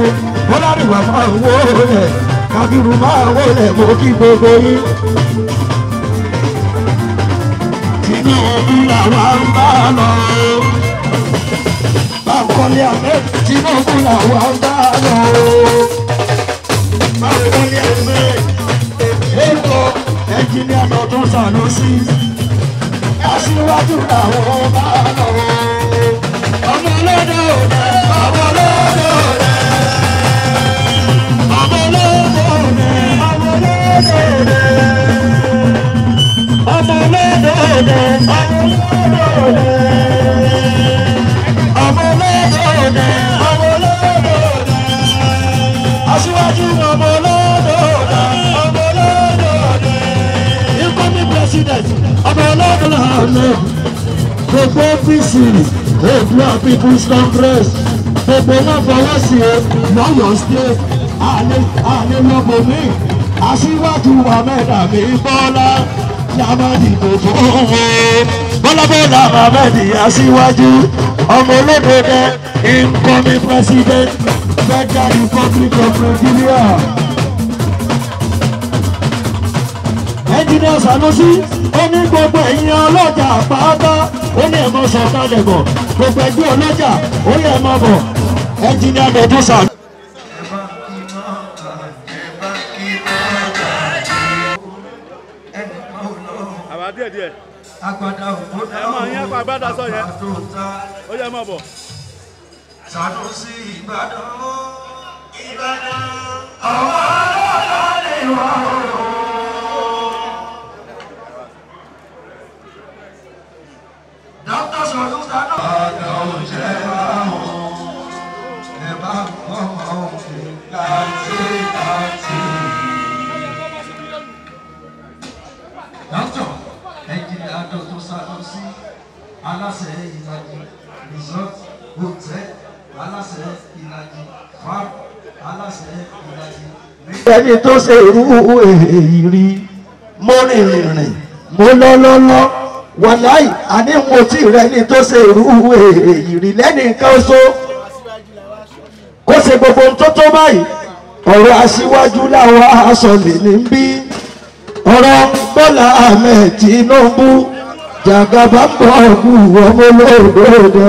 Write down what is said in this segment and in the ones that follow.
bọ́lárìwà máa wó lẹ̀ kábírù máa wó lẹ̀ mo kí gbogbo yín. tinubu làwa ń bá lọ. báńkọ́lé àmẹ́ tinubu làwa ń bá lọ. báńkọ́lé àmẹ́ èkó ẹnjìníà lọ́dún sànúsí. aṣíwájú làwọn bá lọ. ọmọ ọlọ́dọ̀ òde ọmọ ọlọ́dọ̀ òde. ọmọ ọlọ́dọ̀ òde ọmọ ọlọ́dọ̀ òde ọmọ lọ́dọọdẹ ọmọ lọ́dọọdẹ ọmọ lọ́dọọdẹ aṣíwájú ọmọ lọ́dọọdẹ ọmọ lọ́dọọdẹ incoming president ọmọ lọ́dọọdẹ gbogbo apc oòduà people's congress gbogbo wọn fọwọ́ sí i lọ́yọ̀ state àlè àlè lọ́gbọ̀n mi aṣíwájú ahmed àmì bọ́lá yamadi kò fún wọn. bọ́lábọ́lá mohammed aṣíwájú ọmọ olódòdó incoming president federal republic of nigeria. engineer sanusi ó ní gbogbo ẹ̀yin ọlọ́jà pátá ó ní ẹ̀mọ́ sọ̀kalẹ̀ bọ̀ gbogbo ẹgbẹ́ ọlọ́jà ó yẹ ẹ̀mọ́ bọ̀ engineer medusa. àbá díẹ̀ díẹ̀ agbada òkúta ẹ máa yín apá agbádá sọ yẹn tó ta ó yẹ máa bọ̀. Sanusi Ìbàdàn Ìbàdàn ọwọ́ ọlọ́lẹ̀ wà ó. Dr. Sanusi Ìbàdàn. Àgbà òjẹ́ àwọn ẹ bá ọmọ òfin láti láti. Dr. Ẹnjìnìá Dr. Sanusi aláṣẹ ìlàjì resort hotel aláṣẹ ìlàjì farm aláṣẹ ìlàjì. ẹni tó ṣe irú èyí rí mo rìn rìn mo lọ lọ́lọ́ wàláì àní mo tí rẹ ni tó ṣe irú èyí rí lẹ́nìkan oṣó kó ṣe gbogbo ohun tó tó báyìí ọ̀rọ̀ aṣíwájú làwọn aṣọ lè ní bí ọ̀rọ̀ bọ́lá ahmed tinubu jàgàbá pọ̀ kú ọmọ olóògbé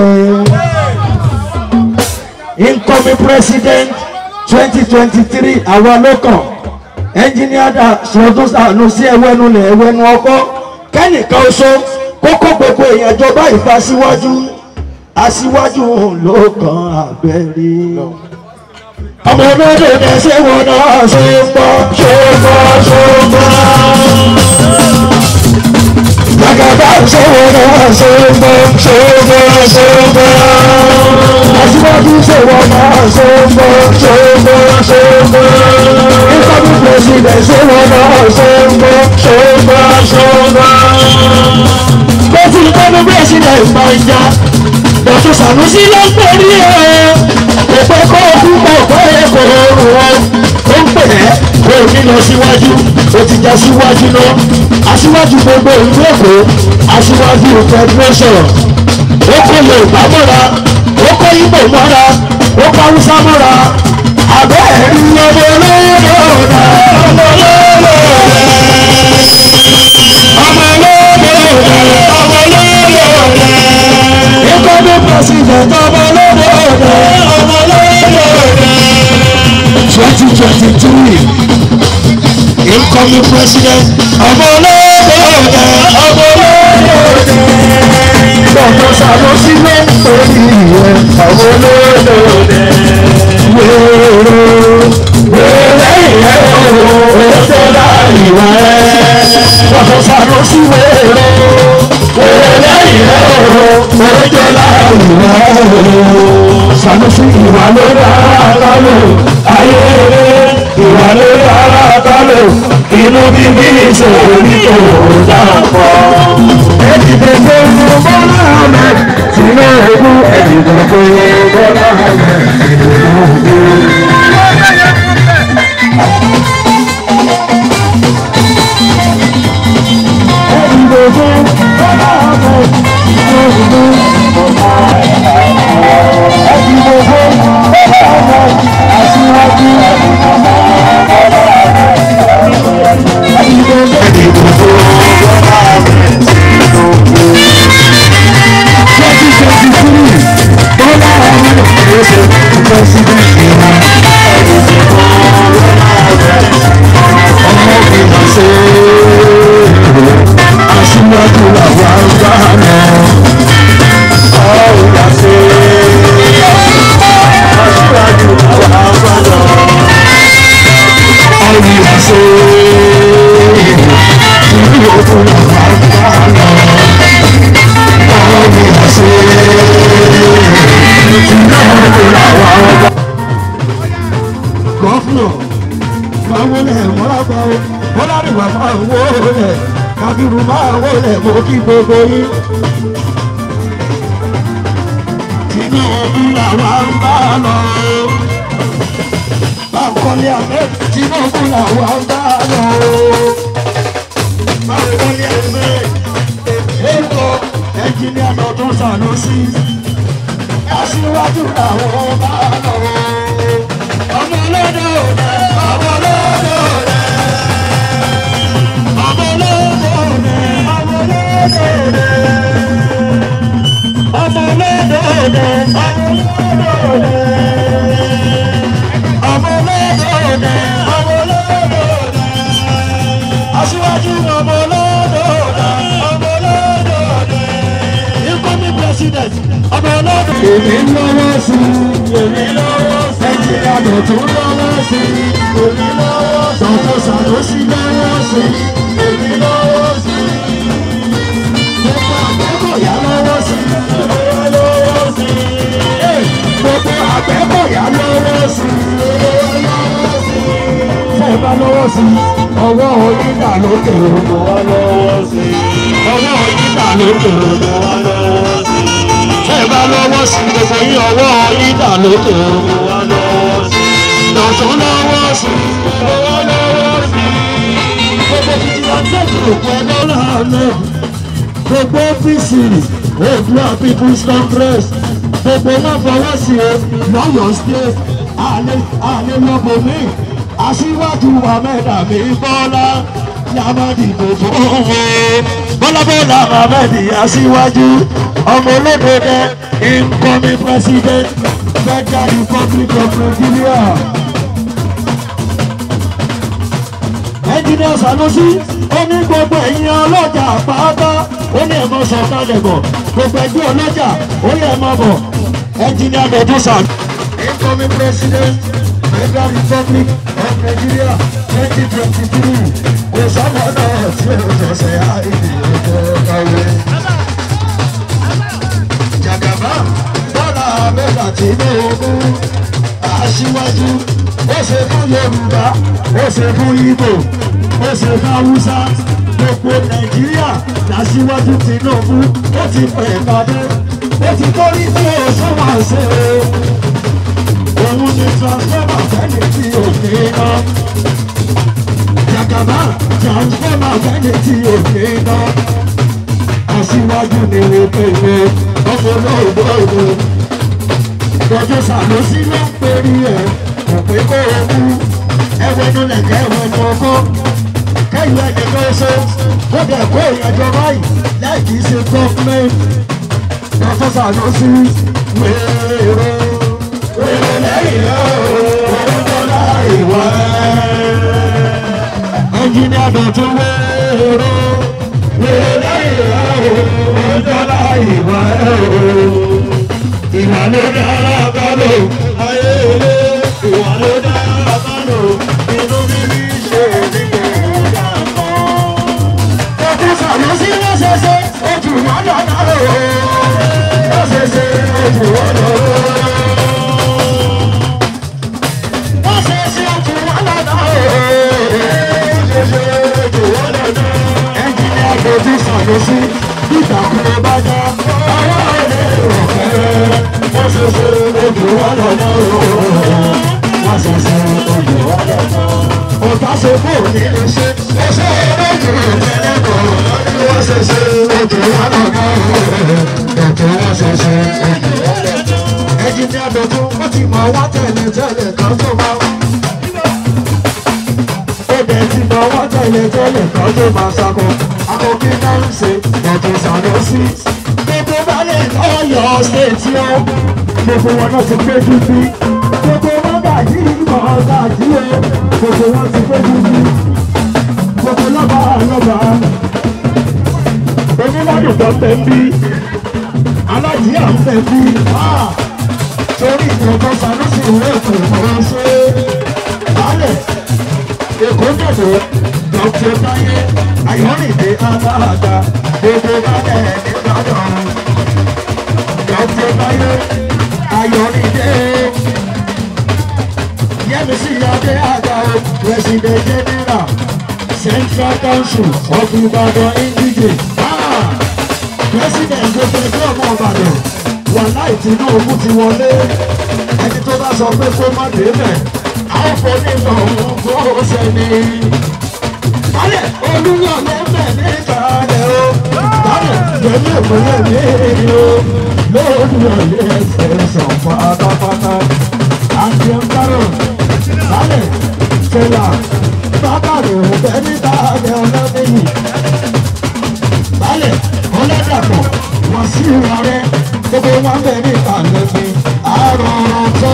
incoming president twenty twenty three àwa ló kàn engineer da sọdún sànù sí ẹwẹ́nu lẹ̀ ẹwẹ́nu ọkọ́ kẹ́nìkan oṣó kókó gbogbo èèyàn jọba ìfà síwájú aṣíwájú ló kàn abẹ́rẹ́ ọmọ olódò dẹ̀ ṣé wọn náà ṣe ń bọ́ ṣe ń bọ́ ṣe ń bọ́ gbàgàdà ṣé wọn náà ṣe ń bọ́ ṣe ń bọ́ ṣe ń bọ́ aṣíwájú ṣé wọn náà ṣe ń bọ́ ṣe ń bọ́ ṣe ń bọ́ incoming president ṣé wọn náà ṣe ń bọ́ ṣe ń bọ́ ṣe ń bọ́ lọ́sí incoming president máa ń já dọ̀tún sànúsí ló ń pèrí ẹ̀ òpè kó o kú kó o kó o kó o rù ọ́ ó ń pè ẹ́ kó o ní lọ síwájú o ti já síwájú náà aṣíwájú gbogbo ìlú èkó aṣíwájú federation ó kó yorùbá mọ́ra ó kó ibo mọ́ra ó kó haúsá mọ́ra àbẹ́ ẹ̀rí ọmọ olóòdà ọmọ olóòdà ọmọ olóòdà ọmọ olóòdà incoming president ọmọ olóòdà ọmọ olóòdà twenty twenty three incoming president ọmọ olóòdà ọmọ olóòdà dọ̀tọ̀ sàlọ́sí ló ń pè ní ìwẹ̀ ọmọ olóòdà wéèrè wéèrè ìyẹn òwò tó láì wá ẹ́ dọ̀tọ̀ sàlọ́sí wéèrè wéèrè ìyẹn òwò tó láì wá ẹ́ sàlọ́sí ìwà ló dára kálò ayé ìwà ló dára kálò inú bíbí ìṣòro ní òwò dàpọ̀ ẹ̀dìdẹ̀ tó ń mú bọ́lá ahmed tinubu ẹ̀dìdẹ̀ tó ń mú bọ́lá ahmed tinubu. ẹ̀dìdẹ̀ tó ń bọ́lá ahmed tinubu. ẹ̀dìdẹ̀ tó ń bọ́lá ahmed máa wó rẹ̀ kábírù máa wó rẹ̀ mo kí gbogbo yín. Tinubu làwa ń bá lọ. Báńkọ́lé àmẹ́ Tinubu làwa ń bá lọ. Báńkọ́lé àmẹ́ èkó ẹnjìníà lọ́dún Sanusi. Aṣíwájú làwọn bá lọ. Ọmọ ọlọ́dọ̀ òde, ọmọ ọlọ́dọ̀ òde. Ọmọ ọlọ́dọ̀ òde, ọmọ ọlọ́dọ̀ òde ọmọ lọ́dọọdẹ ọmọ lọ́dọọdẹ ọmọ lọ́dọọdẹ aṣíwájú ọmọ lọ́dọọdẹ ọmọ lọ́dọọdẹ incoming president ọmọ lọ́dọọdẹ. èmi lọ́wọ́ sí i èmi lọ́wọ́ sí i ẹ̀jẹ̀ àdọ̀tún lọ́wọ́ sí i èmi lọ́wọ́ sí i tọ́tọ́ sàlọ́sí lọ́wọ́ sí i èmi lọ́wọ́ sí i gbogbo àgbẹ̀kọ̀yà lọ́wọ́ sí i lọ́wọ́ sí i gbogbo àgbẹ̀kọ̀yà lọ́wọ́ sí i lọ́wọ́ sí i tẹ́ ẹ bá lọ́wọ́ sí i ọwọ́ onígbà lókè òkú wa lọ́wọ́ sí i ọwọ́ onígbà lókè òkú wa lọ́wọ́ sí i tẹ́ ẹ bá lọ́wọ́ sí i gbogbo yín ọwọ́ onígbà lókè òkú wa lọ́wọ́ sí i lọ́tún lọ́wọ́ sí i lọ́wọ́ lọ́wọ́ sí i gbogbo fìdíhàntẹ́jì òkú ẹgbẹ́ ọlọ́run gbogbo ọ́fíìsì Oòduà people's congress gbogbo wọn fọwọ́ sí o lọ́yọ̀ state àlè àlè lọ́bọ̀ mi aṣíwájú ahmed àmì bọ́lá yamadi gbogbo owó bọ́lá bọ́lá ahmed aṣíwájú ọmọ olódòdó incoming president federal republic of nigeria. ẹnjìnìà Sanusi ó ní gbogbo ẹ̀yin ọlọ́jà pátá ó ní ẹ̀mọ́ sọ̀kalẹ̀ bọ̀ gbogbo ẹgbẹ́ ọlọ́jà ó yẹ ẹ̀mọ́ bọ̀ ẹnjìnìà Medusa. incoming president federal republic of Nigeria twenty twenty three kò sábà náà tí ó ṣẹ̀ṣẹ̀ àìdè ọjọ́ kàwé. Jàgàbá Bọ́lá Ahmed Tinubu aṣíwájú ó ṣe fún Yorùbá ó ṣe fún Ìgbò ó ṣe fún Haúsá gbogbo Nàìjíríà làṣíwájú Tinubu ó ti pè pàdé ó ti torí tí ó sọ́wọ́ ṣe òun ni transformer fẹ́ni tí ò ní iná Jàgàbá transformer fẹ́ni tí ò ní iná aṣíwájú ni wọ́n pè é ọmọ náà gbọ́dọ̀ lọ́jọ́ Sanusi ló ń perí ẹ̀ kò pé kó o kú ẹwẹ́nu lẹ̀kẹ́ ẹwẹ́nu ọkọ́ kẹ́yìn ẹni kan ṣe ó dẹ̀ kó ìyànjọ báyìí láì kìí ṣe gọ́ọ̀mẹ́ntì lọ́jọ́ Sanusi wéèrè wéèrè lẹ́yìn náà orúkọ láì wá ẹnjìnìá dọ̀tún wéèrè wéèrè lẹ́yìn náà orúkọ láì wá ìwà ló dára kálò ayé ilé ìwà ló dára kálò inú bíbí ṣe nígbà ìdá mọ́. Ọdún Sanusi ló ṣe ṣe ojú wọn lọ́nà o. Ló ṣe ṣe ojú wọn lọ́nà. Ló ṣe ṣe ojú wọn lọ́nà o. Ló ṣe ṣe ojú wọn lọ́nà. Ẹnjìnìá Dojú Sanusi nígbà kúrò bá dá. Ọwọ́ ilé ìrọ̀kẹ́ wọ́n ṣe ṣe ojú wa lọ́nà ooo. wọ́n ṣe ṣe ojú wa lọ́nà. ọ̀tá ṣe kó ní lè ṣe. ó ṣe ojú ìtẹ́lẹ̀ kan. wọ́n ṣe ṣe ojú wa lọ́nà ooo. ètò wọ́n ṣe ṣe ojú wa lọ́nà. ẹjì ní àdójú wọ́n ti mọ̀ wá tẹ̀lé tẹ̀lé kan tó máa wá. Ẹ̀dẹ̀ ti mọ̀ wá tẹ̀lé tẹ̀lé kan tó máa ṣakọ. Akọ̀kí náà ń ṣe ọ̀tún Sanusi gbogbo balẹ̀ ọ̀yọ́ ṣètì ọ́ gbogbo wọn náà ti pé dúdú gbogbo wọn gàjí ìmọ̀ gàjí o gbogbo wọn ti pé dúdú gbogbo lọ́ba lọ́ba onílọ́dún tó tẹ̀ ń bí alájí à ń tẹ̀ bí torí ìjọba Sanusi ìwé ètò ìmọ̀ràn ṣe balẹ̀ èkó dòdò dr taye ayọ̀nìdé aláàdá gbogbo balẹ̀ nìbàdàn dr taye ayọ̀nìdé yẹmísí adé àgbà o president general Central Council of Ibadan Indije. President gbogbo ẹgbẹ́ ọmọ Ìbàdàn wàláì Tinubu ti wọlé. Ẹni tó bá sọ pé kó má débẹ̀, àwọn fọ́nìmọ̀ òun kó sẹ́ni. Bálẹ̀ olúyọ̀ lẹ́mẹ̀ ní ìkàlẹ̀ o. Bálẹ̀ lẹ́mẹ̀ ìpínlẹ̀ mi o. Lóòrùn ọ̀lẹ́ ẹsẹ̀ sàn pátápátá. Àti ẹ̀ńkárọ̀. Bálẹ̀ fẹlà. Bàbá rẹ̀ ò bẹ́ níta ẹ̀ ọlọ́dẹ́yìn. Bálẹ̀ ọlọ́dàpọ̀ wọ́n sí ìwà rẹ̀. Gbogbo wọn bẹ̀ níta lẹ́bi. Àrọ̀ ọ̀rọ̀ tó.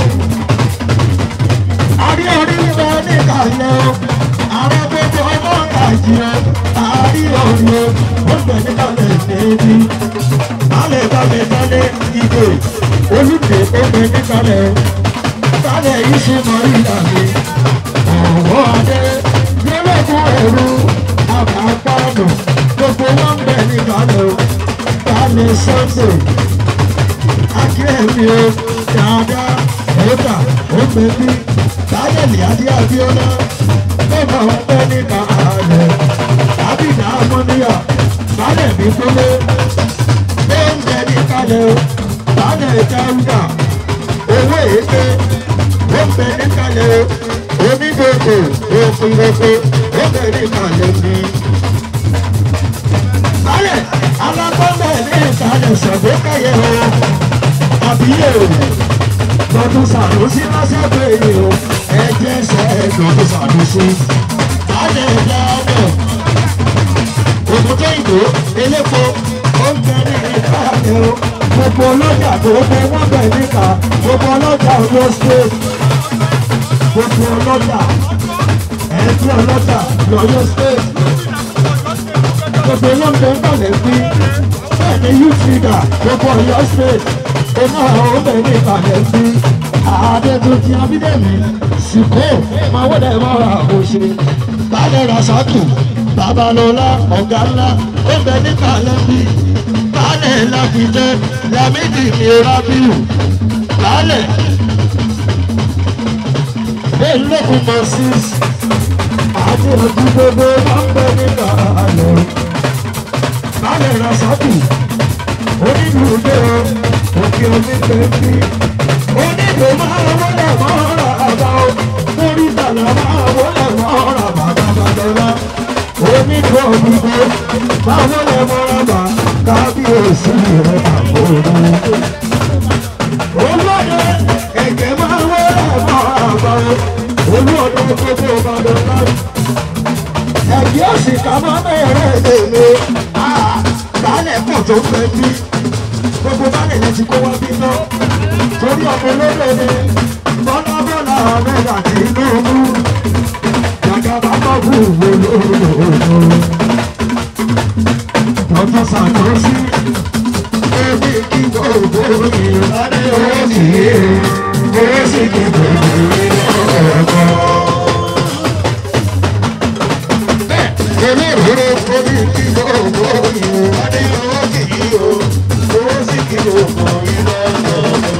Àrí orí bẹ̀ níta lẹ́ o. Àrẹ gbogbo ọmọ Nàìjíríà. Àrí orí o. Ó bẹ̀ níta lẹ́ débi. Bálẹ̀ bálẹ̀ bálẹ̀ ìgò. Olùdè ó bẹ̀ níta lẹ́ o. Bálẹ̀ yìí ṣe mọ ìlànà ọ̀wọ́ adé lọ́lọ́kùn ẹ̀rú àbápáàdù gbogbo wọn bẹ̀ ní balẹ̀ o balẹ̀ sunday akérèmí o dáadáa ẹ̀ẹ́dà ọ̀gbẹ́bí báyẹ̀lì adé abíọ́lá bẹ́ẹ̀ wọn bẹ̀ ní balẹ̀ ábìdá amọ́níyà balẹ̀ mi kúlé bẹ́ẹ̀ ń bẹ̀ ní balẹ̀ o balẹ̀ dáúdà owó èké ó ń bẹ̀ ní balẹ̀ o onígbòkò òfìròkò obìnrin kalẹ̀ ní. Bálẹ̀ alákọ̀ọ́lẹ̀ ní ìsàlẹ̀ ṣàgbékẹ̀yẹ o. Àbíyè o. Lọ́dún Sànúsí lọ́sẹ̀gbẹ̀ yìí o. Ẹ̀jẹ̀ ṣẹ̀ lọ́dún Sànúsí. Bálẹ̀ ìdáàbò. Òkúté ìgbò elépo ó ń bẹ ní ìkàlẹ̀ o. Gbogbo ọlọ́jà tó gbé wọ́n bẹ̀ níta. Gbogbo ọlọ́jà Oyo State gbogbo ọlọ́jà ẹ̀ẹ́dí ọlọ́jà lọ́yọ́ state gbogbo olóńgbò ń bàlẹ̀ sí bẹ́ẹ̀ ni youth leader gbogbo ọ̀yọ́ state iná àwọn obìnrin ní ìbàlẹ̀ sí àádẹ́tutù abídẹ́mi sìkò máa wọlé mọ́ra àbòṣe balẹ̀ rasaki babalọ́lá ọ̀gá ńlá ó bẹ ní ìbàlẹ̀ sí balẹ̀ láfijẹ́ lamidi mirabiu balẹ̀ elókun moses àti ojú gbogbo máa ń bẹ nígbà àlọ́ balẹ̀ rasaki onídùúgbò òkè omi pẹ̀lú onídùú máa wọlé mọ́ra àbá o mórí tàlà máa wọlé mọ́ra bàbá bàbá onídùú òdìgbò máa wọlé mọ́ra bà kábíyèsí rẹ̀ àbòrò olóde ẹ̀jẹ̀ máa wọlé mọ́ra àbá o olóde gbogbo ìbàdàn láti ẹ̀jẹ̀ òsì ká máa bẹ̀rẹ̀ èdè baálẹ̀ pọ̀ tó ń bẹ bí gbogbo baálẹ̀ yẹn ti kó wá bí náà torí ọmọ olódò ni bọ́lá bọ́lá mẹ́ta tí inú mú gàgà bá bọ́ bú olódò tọ́jú sàtọ́sí ebi kí gbogbo ìlànà owó kì í owó sì kí gbogbo ìlànà ọ̀gbọ́n. olóró orí kí gbogbo ìwádìí owó kì í o owó sì kí gbogbo ìlànà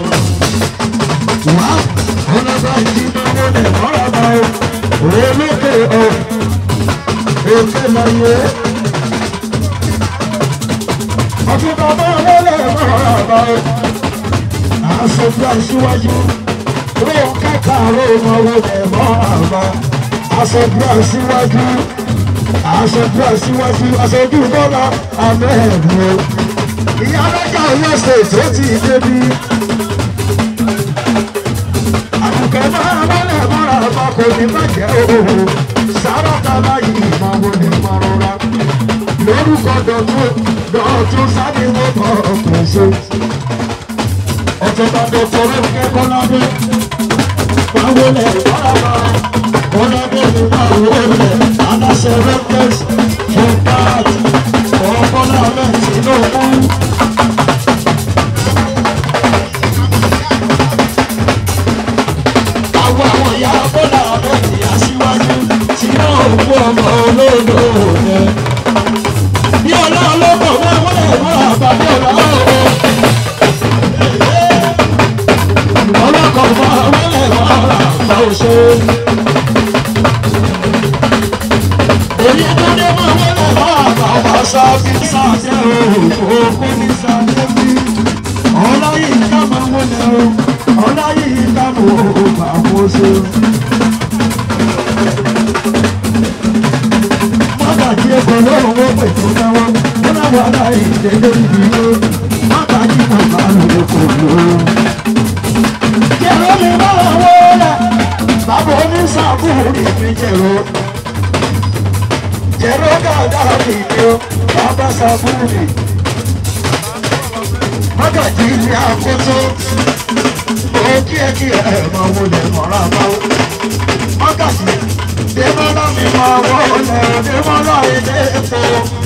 wá ọlọ́ba ìdí máa wọlé mọ́ra bá o olókè o òkè láyé ọdún bàbá wọlé mọ́ra bá o aṣojú aṣíwájú ló kẹta ló máa wọlé mọ́ra bá aṣojú aṣíwájú aṣojú aṣíwájú aṣojú bọ́lá amẹ́ẹ̀mú ìyá lọ́jà ọ̀yọ́ state ó ti débi àbùkẹ́ máa wọlé mọ́ra bá kò ní bàjẹ́ òhòhò sáràtà báyìí máa wọlé mọ́ra lórúkọ dọ̀tún dọ̀tún sáré wọ́n bọ̀ ọ̀pọ̀ ṣe ọ̀tọ̀tà dọ̀tún rẹ̀ kẹ́kọ̀ọ́ lábẹ́ máa wọlé mọ́ra bá ọlọ́dún ní máa wọlé aláṣẹ rẹ́pẹ́s fún páàtì ọ̀pọ̀lá rẹ̀ Tinubu. àwọn àwọn ìyá bọ́lá ọ̀rẹ́ ti aṣíwájú tí náà ń kó ọmọ olóòdò rẹ̀. bí ọlá ọlọ́pọ̀ wọ́n wọ́n lè wọ́n àbábí ọ̀la ọ̀rọ̀. ọlọ́kọ̀ wọ́n wọ́n lè wọ́n àbá òṣè. máa wọlé bàbá wa sábì sáṣẹ òkú ní sáṣẹ bí. ọláyìí ká máa wọlé o ọláyìí ká mọ̀ ọ́ bá wọ́n ṣe. Mágàjí ẹ̀kọ́ lọ́rùn wọ́n pè tó náwó, wọ́n náà wà láì dédé ibi ó. Mágàjí kan bá lò kò lò ó. Jẹ̀rọ mi máa wọlé, bàbá oníṣàbùrì mi jẹ̀rọ. Jẹ̀rọ dáadáa mi ni ó, bàbá ṣàbùrì. Mágàjí ni àkóso, ó kí ẹ kí ẹ máa wọlé mọ́ra báwo. Mágàjí Dèmọ́lá mi máa wọlé, Dèmọ́lá ilé epo.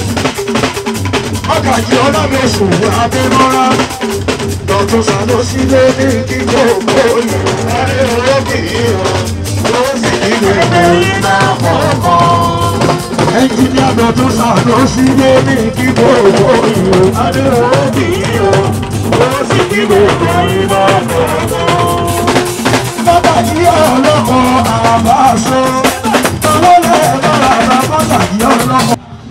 Mágàjí ọlọ́mẹ̀sùn Adémọ́lá. Dọ̀tún Sàlósí ló ní kí gbogbo yìí. Adé owó kì í rọ̀, ó sì kí gbogbo iná kọ̀ọ̀kan. Ẹnjìníà Dọ̀tún Sàlósí ló ní kí gbogbo yìí. Adé owó kì í rọ̀, ó sì kí gbogbo iná kọ̀ọ̀kan. Mágàjí ọlọ́kọ̀ àbáṣọ. Ọlọ́lẹ̀ bọ́lá bá Mágàjí ọlọ́kọ̀.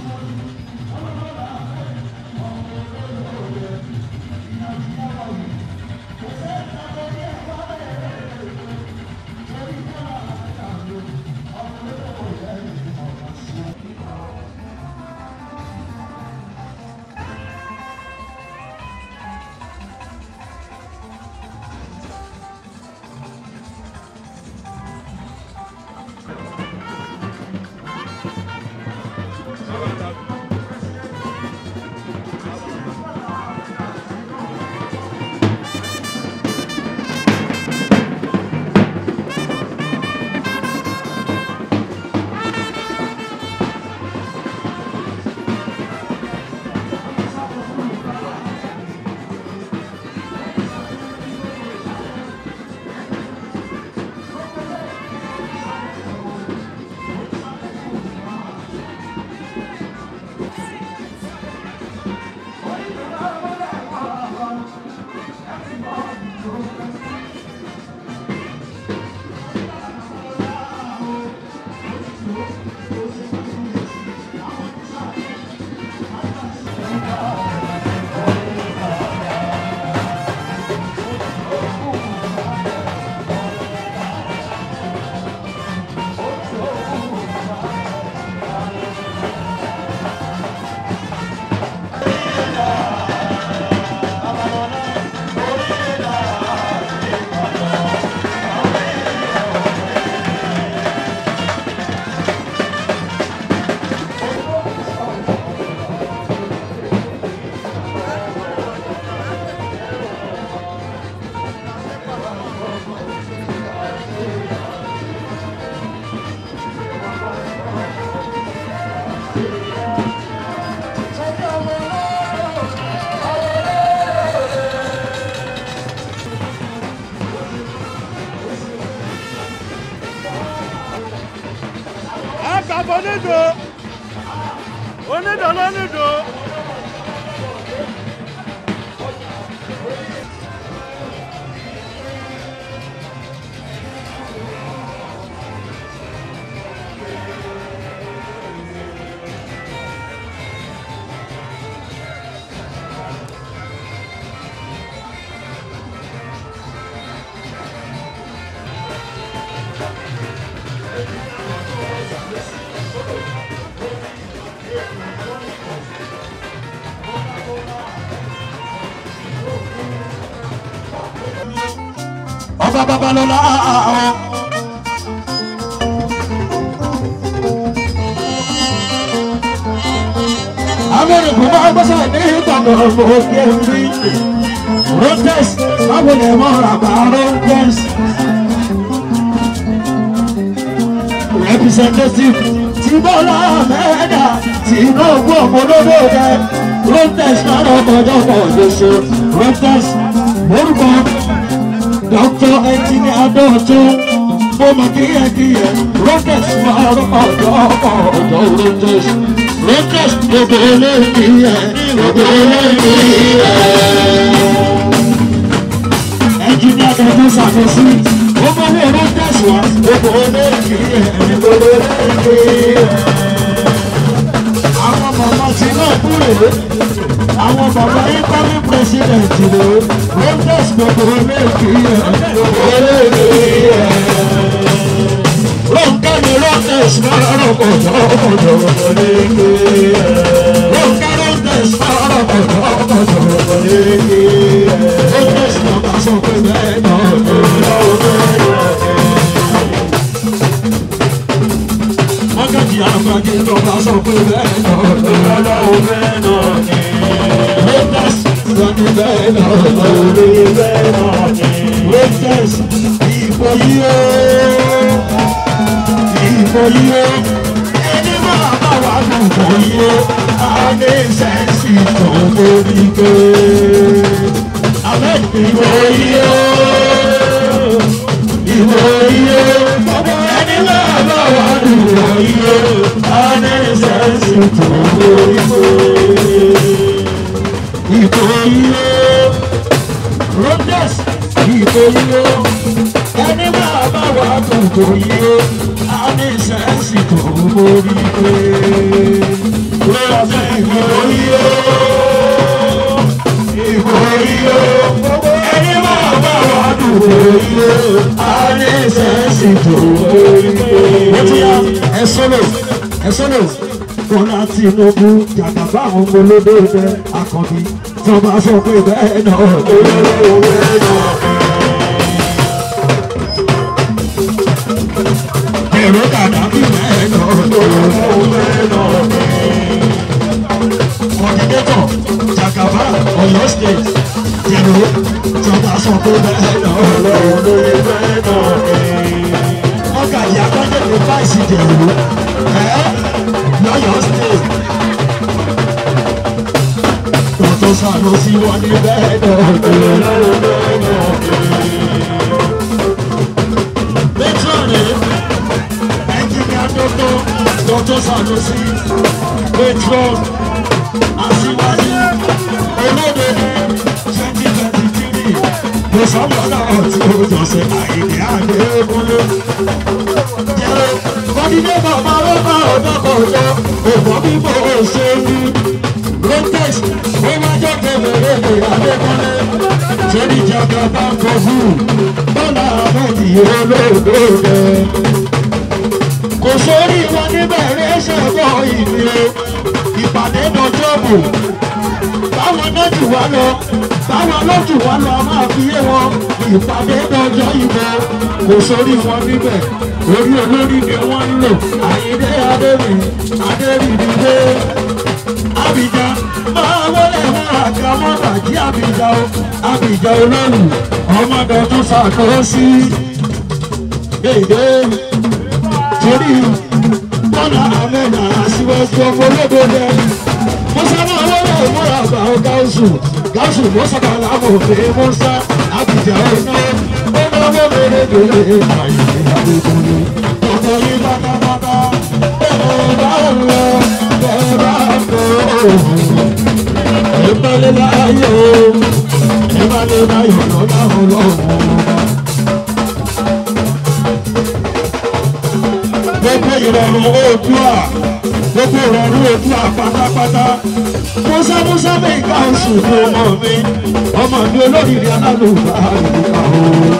Àgbàbọ̀ onídò. Onídò lónídò. Ọba Babalọ́lá àwọn. Amẹ́rìkù máa gbọ́sẹ̀ ní ìtàkùn ọ̀gbọ̀n òkè rí. Rotes báwo lè mọ àgbà Rotes. Representative ti Bọ́lá Mẹ́ẹ̀dá Tinubu ọmọlódé rẹ̀. Rotes máa ń ọkọ̀jọ́ pọ̀ lóṣù. Rotes orúkọ Dr. Engineer Adọ́tún mo mọ̀ kíyẹ̀kíyẹ̀ Rotes máa ń ọjọ́ ọjọ́ Rotes. Rotes gbogbo olóyìnbíyẹ̀ gbogbo olóyìnbíyẹ̀. Engineer Adọ́tún ṣàkóso ó mọ̀ wọ́n Rotes wá gbogbo olóyìnbíyẹ̀ gbogbo olóyìnbíyẹ̀. àwọn bàbá incoming president ló rangers gbogbo olóògbé yẹn olóògbé yẹn. Ronke ni Rangers máa rọ̀ kọ̀dọ̀ kọ̀dọ̀ olóògbé yẹn. Ronke Rangers máa rọ̀ kọ̀dọ̀ kọ̀dọ̀ olóògbé yẹn. Rangers náà bá sọ pé bẹ́ẹ̀ náà olóògbé yẹn. Mọ́gàjì àgbàjì tó bá sọ pé bẹ́ẹ̀ náà olóògbé náà ni. Rangers lọ ní bẹ́ẹ̀ náà olóògbé bẹ́ẹ̀ náà ni. Rangers ìbò yìí ó ìbò yìí ó ẹni máa bá wà lùbọ̀ yìí ó a ní sẹ́ǹsì tó lórí pé àmẹ́ ìbò yìí ó ìbò yìí ó ẹni máa bá wà lùbọ̀ yìí ó a ní sẹ́ǹsì tó lórí pé ìbò yìí ó Rangers ìbò yìí ó ẹni máa bá wà lùbọ̀ yìí ó a ní sẹ́ǹsì tó lórí pé lọ́sẹ̀ ìbò yìí ó ìbò yìí ó ẹni máa bá wà lùbọ̀ yìí ó a ní sẹ́ǹsì tó lórí pé. ó ti yá ẹ sọ́nà ẹ sọ́nà Bọ́lá Tinubu jàgàbá àwọn ọmọ olódòdó akọbí tí wọ́n bá sọ pé bẹ́ẹ̀ náà olówó bẹ́ẹ̀ náà. èrò dàda bí bẹ́ẹ̀ náà olówó bẹ́ẹ̀ náà. kọ́dínétọ̀ jàgàbá Ọ̀yọ́ state jẹ̀rọ tí wọ́n bá sọ pé bẹ́ẹ̀ náà olówó bẹ́ẹ̀ náà. ọkà ìyá kọ́jọ́ fáìsì jẹ̀rọ ẹ̀ lọ́yọ̀ state. Tọ́tọ́ sànú sí wọn ní bẹ́ẹ̀ náà. Pétrọ́ọ̀nì ẹnjìnìá dọ́tọ́ tọ́tọ́ sànú sí pétrọ́ọ̀nì aṣíwájú olóde ní twenty twenty three. Mo sábà náà tí ó jọ ṣe àìní àdéhùnlé. Jẹ́rẹ́ kọ́dídé bàbá ló bá ọ̀dọ́ kọjá òbọ̀ bíbọ̀ ṣe ní. Rontex ó máa jọ kẹlẹ̀rẹ̀ ní Adékọ́lé. Sẹ́ni jàgbá bá ń kọ fún Bọ́lá Ahmed olóògbé rẹ̀. Kò sórí wọn níbẹ̀ rẹ̀ ṣẹ̀bọ̀ ìlú ìpàdé dọjọ́bù. Báwọn náà jù wá lọ, báwọn ló jù wá lọ, a máa fi yé wọn. Ìpàdé dọjọ́ ìbò kò sórí wọn níbẹ̀. Orí olórí ni wọ́n ń lò. Àyíndé Adébí, Adébídìdé. Abidjan máa wọlé máa ka mọ́tà jí Abidjan o. Abidjan olóòlù ọmọdé tó ṣàkóso. Èdè torí bọ́lá àmẹ́nà àṣìwẹ́sì ọmọ olóògbé rẹ̀. Musa máa wọlé ìmúra àgbà ó gáúsù. Gáúsù Musa kan láàbò fèrè Musa. Abidjan ọ̀nà ó máa wọlé lẹ́gbẹ̀ẹ́ àyè àdékùnrin. Ọ̀pọ̀ yìí pátápátá bẹ́ẹ̀ bá ń lọ bẹ́ẹ̀ bá ń bọ̀. Ìbálẹ̀ láyé o, ìbálẹ̀ láyé lọ́la ọlọ́run. Gbogbo ìrọ̀rùn Oòduà, gbogbo ìrọ̀rùn Oòduà pátápátá. Musa Musa bẹ́ẹ̀ ká oṣù fún ọmọ mi, ọmọ mi olóríire alálùbá ìdíkà o.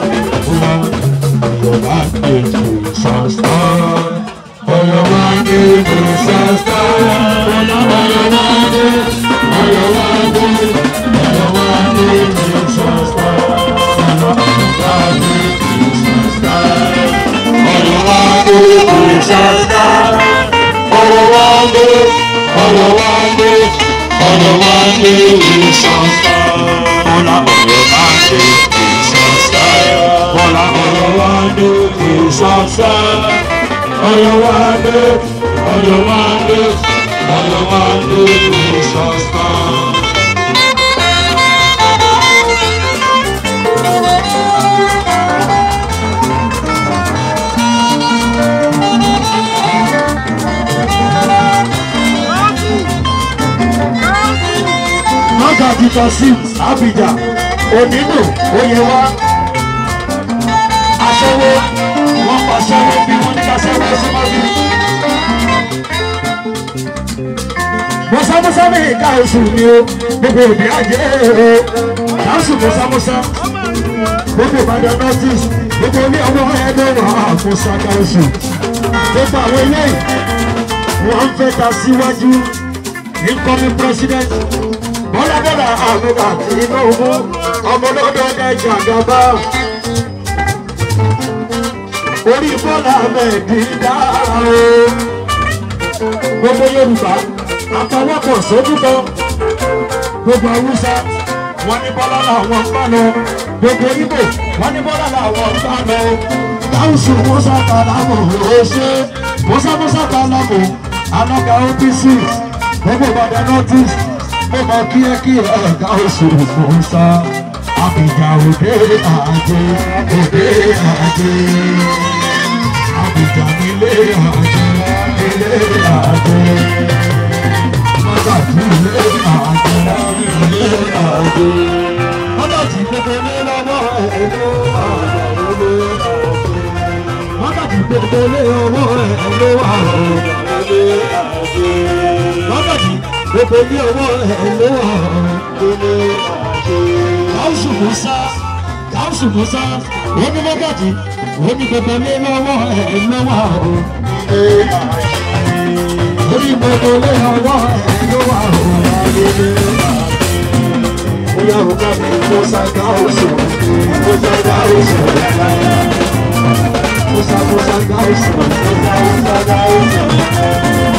Yorùbá ní ètò ìsànsá. Yorùbá ní ètò ìsànsá. Yorùbá ní Yorùbá ní Yorùbá ní ètò ìsànsá. Yorùbá ní ìsànsá. Yorùbá ní ìsànsá. Yorùbá ní Yorùbá ní Yorùbá ní ìsànsá. Bọ́lá Yorùbá ní ìsànsá. Bọ́lá Yorùbá ní ìsànsá. Yorùbá ní Yorùbá ní Yorùbá ní ìsànsá. Mọ́gà Títọ́ Sim Abidjan Onínú Oyèwá Aṣẹ́wó wọ́n pa aṣẹ́wó bí wọ́n ní ká aṣẹ́wó ẹ̀sìn máa bí. mọ́sámọ́sá ní ìka oṣù ni o gbogbo òbí àjẹ́ o káṣù mọ́sámọ́sá gbogbo ìbàdàn northeast gbogbo ilé ọmọ ẹgbẹ́ wà fún saka oṣù gbogbo àwọn eléyìí wọ́n ń fẹ́ ta síwájú incoming president bọ́lá bọ́lá àmúgbà tinubu ọmọlọ́dọ̀ ọ̀dà ìjàgàbá orí bọ́lá mẹ́ẹ̀dínlá o gbogbo yorùbá àtọwọ́pọ̀ sójúbọ gbogbo haúsá wọn ní bọ́lá làwọn ń bá lọ gbogbo ibo wọn ní bọ́lá làwọn ń bá lọ káwùsù musa kàlámù ọ̀ṣẹ́ musa musa kàlámù alága opc gbogbo ìbàdàn northeast mo mọ kíákíá káwùsù musa àbíjà òde àjẹ òde àjẹ àbíjà nílé àjẹ ilé àjẹ wákàtí ilé àjẹ ilé àjẹ wákàtí gbogbo ní lọ́wọ́ ẹ̀lú àjẹ wákàtí gbogbo ní ọwọ́ ẹ̀lú àjẹ wákàtí gbogbo ní ọwọ́ ẹ̀lú àjẹ káwùsù musa káwùsù musa wọ́n ní wákàtí wọ́n ní gbogbo ní lọ́wọ́ ẹ̀lú àjẹ orí gbogbo lé ọwọ́ ẹ̀ ló wà òun ayẹyẹ. Bóyá o ká mi kó sáká oṣù, kó sáká oṣù. Kó sá kó sáká oṣù, kó sá kó sáká oṣù.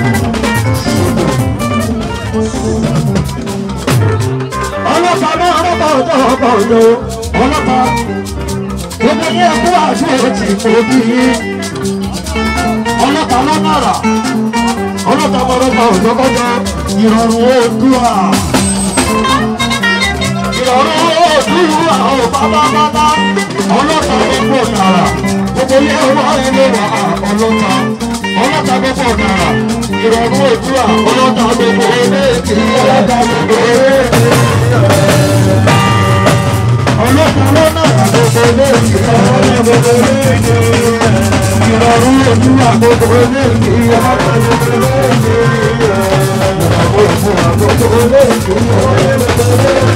Ọlọ́pàá náà ọlọ́pàá ọjọ́ ọgbà ọjọ́ ọlọ́pàá. Gbogbo ní ẹkú àti òtí kò bí yín ọlọ́ta lọ́nàrà ọlọ́ta mọ̀lọ́ta òjọ́kọ́jọ́ ìrọ̀rùn oòdùà ìrọ̀rùn oòdùà ò pátápátá ọlọ́ta gbogbo nàrà gbogbo ilé ọwọ́ ẹni wà ọlọ́ta ọlọ́ta gbogbo nàrà ìrọ̀rùn oòdùà ọlọ́ta gbogbo eléèkì ọlọ́ta gbogbo eléèkì ọlọ́ta lọ́nàrà gbogbo eléèkì ọlọ́ta gbogbo eléèkì ìrọ̀rùn ojú àgbogbo eléèkì ọlọ́pàá gbogbo eléèkì ìrọ̀rùn àgbogbo eléèkì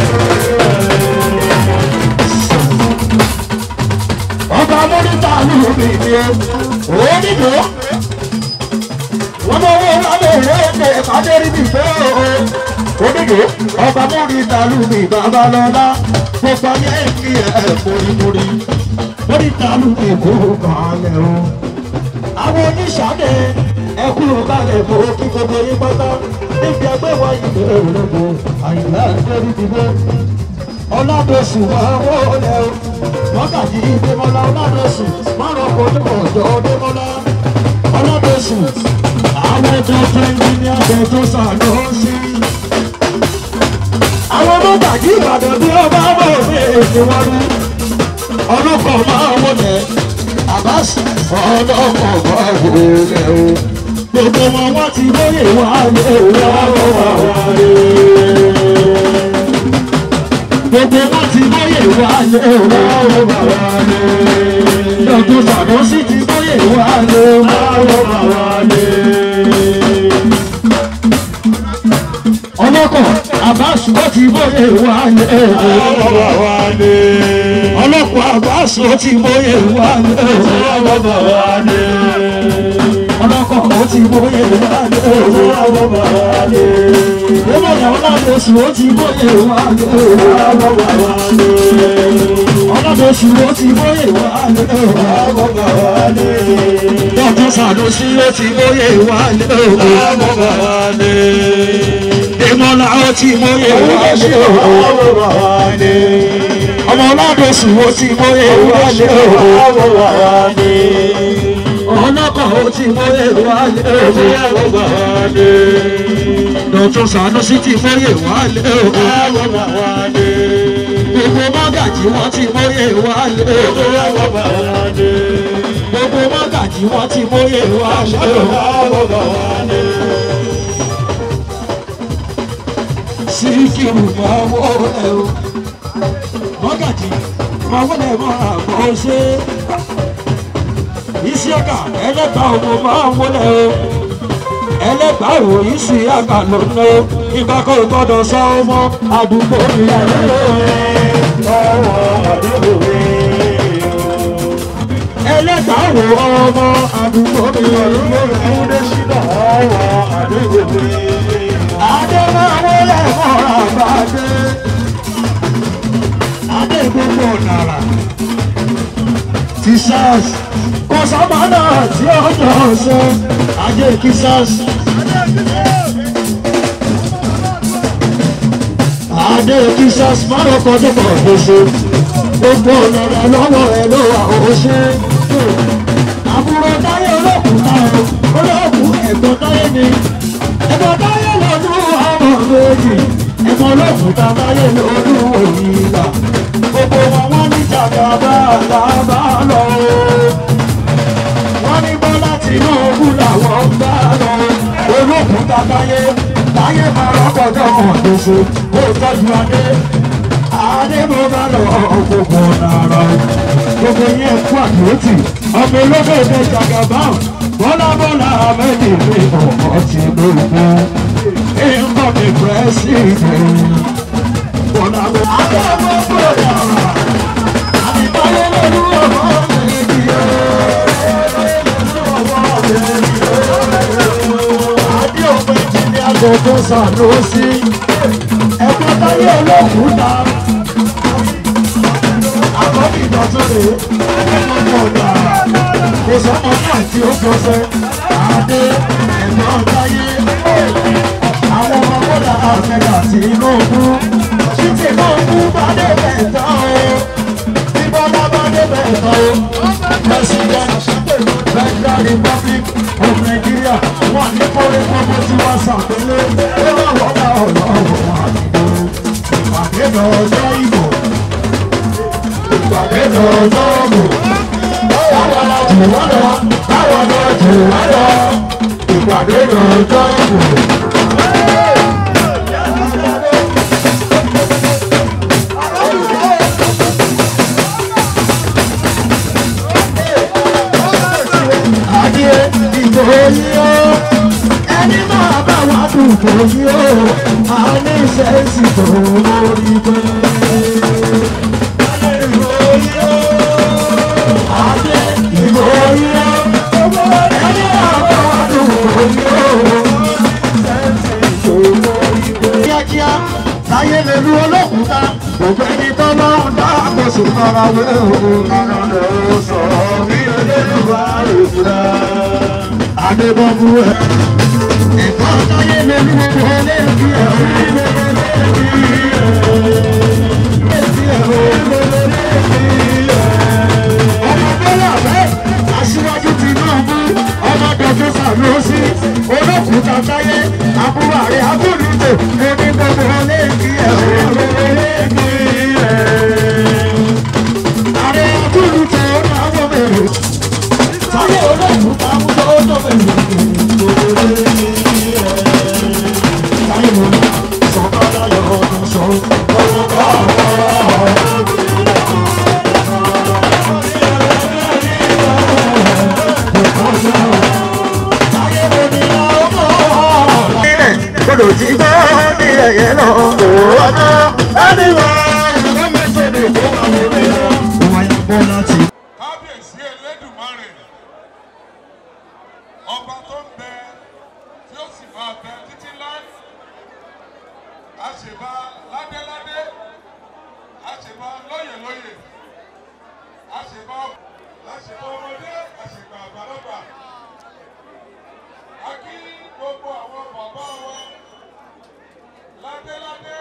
ọba mọ́nítà ló bí mi onídò wọ́n mọ owó lábẹ́ ìrẹ́ẹ̀kẹ́ ìpàdérí mi fẹ́ o onídò ọba mọ́nítà ló bí babalọ́lá gbogbo ayé kí ẹ̀ mórímórí mọ́nítà ló bí kó balẹ̀ o àwọn oníṣàdé ẹkú balẹ̀ bò kí gbogbo yín pátá níbi ẹgbẹ́ wa ìlú òrùlẹ́gbò àyìnlá ẹgbẹ́rú dìbò ọ̀làdọ̀sù máa wọlé o wákàtí ìdèmọ́lá ọ̀làdọ̀sù márùn kojú ọ̀dọ́ ọ̀dẹ́mọ́lá ọ̀làdọ̀sù àwọn ẹ̀jọ̀ fẹ́ǹdì ní abẹ́ tó sàánú sí. àwọn mọ́gàjì ìbàdàn bí ọba bọ̀ ní èdè wọn rú ọlọ́kọ̀ máa wọlé àbáṣe ọlọ́kọ̀ máa wọlé o gbogbo wọn wọ́n ti lóye wá lé wá wá wá lé gbogbo wọn ti lóye wá lé wá wá wá lé lọ́dún sàdọ́sí ti lóye wá lé wá wá wá lé ọlọ́kọ̀ àbáṣe ó ti lóye wá lé wá wá wá lé ọlọ́kọ̀ àbáṣe ó ti lóye wá lé wá wá wá lé ọlọ́kọ̀ ó ti bóyè wálé owó àwọn bàbá lé. Owó ìyàwó láti oṣù ó ti bóyè wálé owó àwọn bàbá lé. Ọlọ́dọ̀ oṣù ó ti bóyè wálé owó àwọn bàbá lé. Dọ́kítà Sàdósí ó ti bóyè wálé owó àwọn bàbá lé. Ìmọ̀lá ó ti bóyè wálé owó àwọn bàbá lé. Ọmọ ọlọ́dọ̀ oṣù ó ti bóyè wálé owó àwọn bàbá lé ọlọ́kọ̀ ó ti mọ́yè wálé òwe àgbà wálé. Dọ̀tún Sànúsí ti mọ́yè wálé òwe àgbà wálé. Gbogbo mọ́gàjì wọ́n ti mọ́yè wálé òwe àgbà wálé. Gbogbo mọ́gàjì wọ́n ti mọ́yè wálé òwe àgbà wálé. Síkírù máa wọlé o. Mọ́gàjì máa wọlé mọ́ra bọ́ ṣe isiaka ẹlẹ́ta ọmọ máa ń wọlé o ẹlẹ́gbàá ìròyìn sí àgbà lónà ìgbà kan gbọ́dọ̀ sọ ọmọ àdúgbò ìyàwó ọwọ́ àdúgbò ẹlẹ́gbàá wo ọmọ àdúgbò ìyàwó ẹ̀húndé sílẹ̀ ọwọ́ àdúgbò adémáwó lẹ́mọ̀ àgbàdé adé gbogbo nàrà ti sars kò sábà náà tí ó jọ ṣe ajé kí sars. adé kí sars márùn kan tó pọ̀ gbèsè gbogbo nàrà lọ́wọ́ ẹ̀ ló wà ó ṣe. àbúrò táyé olókùn táyé olókùn ẹ̀gbọ́n táyé ni ẹ̀gbọ́n táyé lọ́dún ọmọ méjì ẹ̀gbọ́n olókùn táyé lọ́dún òyìnbá gbogbo wọn wọ́n ní jàgàbá làbá lọ. wọ́n ní bọ́lá tìǹbù làwọn ń bá lọ. olókùn táyé táyé máa rọ́pọ̀jọ́ mọ̀ lóṣù kó tọ́jú adé. adé mo bá lọ gbogbo nàrà gbogbo yẹn kú àdúrótì ọmọ olókèdè jàgàbá bọ́lá bọ́lá méjì ní ọmọ tìǹbù. nǹkan mi pẹ́ẹ́sì ìgbẹ́ bọ́lá bọ́lá. adé mo gbọ́dọ̀ àbíkáyé lórí ọmọ méjì adé òpin jí ní agogo sàlósì ẹgbẹ́ táyé olókùú ta àkọ́bí ìdọ̀tún rè é ọmọ ọ̀dà kò sọ́mọ náà tí ó gbọ́sẹ̀ adé ẹ̀gbọ́n táyé àwọn ọmọ bọ́dà àfẹ́dà tí inú ogún tí tí inú ogún bá dé bẹ̀ tán o tí bọ́lá bá dé bẹ̀ tán o president federal republic of nigeria wà ní kórè gbogbo tí wọ́n ṣàpélé ó wà wọ́dà ọlọ́run àdìgbò ìpàdé lọ́jọ́ ìbò ìpàdé lọ́jọ́ ìbò báwo la jù wọ́n lọ báwo la jù wọ́n lọ ìpàdé lọ́jọ́ ìbò. adé ìbò yìí ó ẹni máa bá wà dùnkò yìí ó a ní sẹ́ẹ̀sì tó lórí pé. adé ìbò yìí ó ẹni máa bá wà dùnkò yìí ó sẹ́ẹ̀sì tó lórí pé. kíákíá láyé lè lu olókùúta gbogbo ẹni tó lọ́rùn dá kó sì fara wé òun nínú ló sọ bí olódùbà òkúta adébọ́bú ẹ̀. ẹ̀kọ́ táyé lè lu olóògbé ẹ̀ ọmọ bọ́lá bẹ́ẹ̀ aṣíwájú tinubu ọmọ dọ̀tún sàlósì olókùúta táyé àbúrò àrẹ abúlùtò ẹni gbogbo olóògbé ẹ̀ àrẹ abúlùtò ọ̀nàwọ̀ mẹ́rin táyé olókùúta múlò ọ̀nà mẹ́rin táyé mo ní sọ̀kọ́dá yọ̀ ọ̀dún sọ̀rọ̀ ọ̀dún Gbọdọ̀ tí gbọ́ ní ẹ̀yẹ náà kò ọjọ́ ẹni wá ìlú méjèèjì kó wà lórí rẹ̀. Wọ́n yà bọ́ láti. kábíyèsí elédùmarè ọba tó ń bẹ tí ó sì máa bẹ títí láì àṣebá ládéládé àṣebá lóyèlóyè àṣebá àṣebá ọmọdé àṣebá àgbàlagbà a kí gbogbo àwọn bàbá wa ládéládé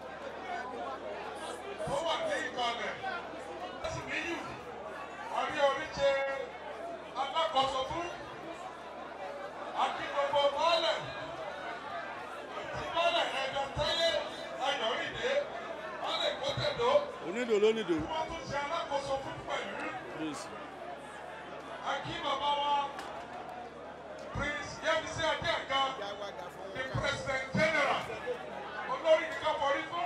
tó wà ní ìkàlẹ̀ lẹ́sìn níyù àrí oríṣi alákòóso fún akígbogbo baálẹ̀ tí baálẹ̀ ẹ̀dá tẹ́lẹ̀ ayọ̀rìndé baálẹ̀ kọ́tẹ̀dó onídò lónídò wọ́n tún ṣe alákòóso fún pẹ̀lú please akí bàbá wa prince yẹ́misí adéǹga the president general olórí ní káfọ́rí fún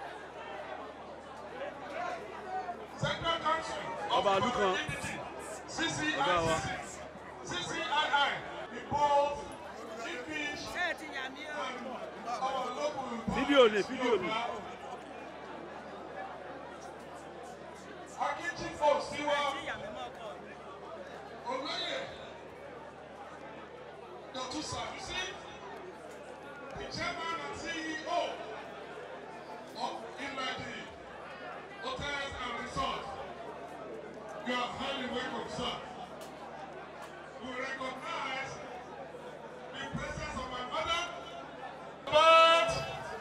central council of Ọba ìlú kan. CCI Ọba wa. CCI ìbò GPA Fídíò ni, fídíò ni. Akíntìfò síwá. Olóyè. Dọ̀tún Sàdúsí. The chairman and CEO of Imadi Hotels and Resorts. You are highly welcome, sir. We recognize the presence of my mother. But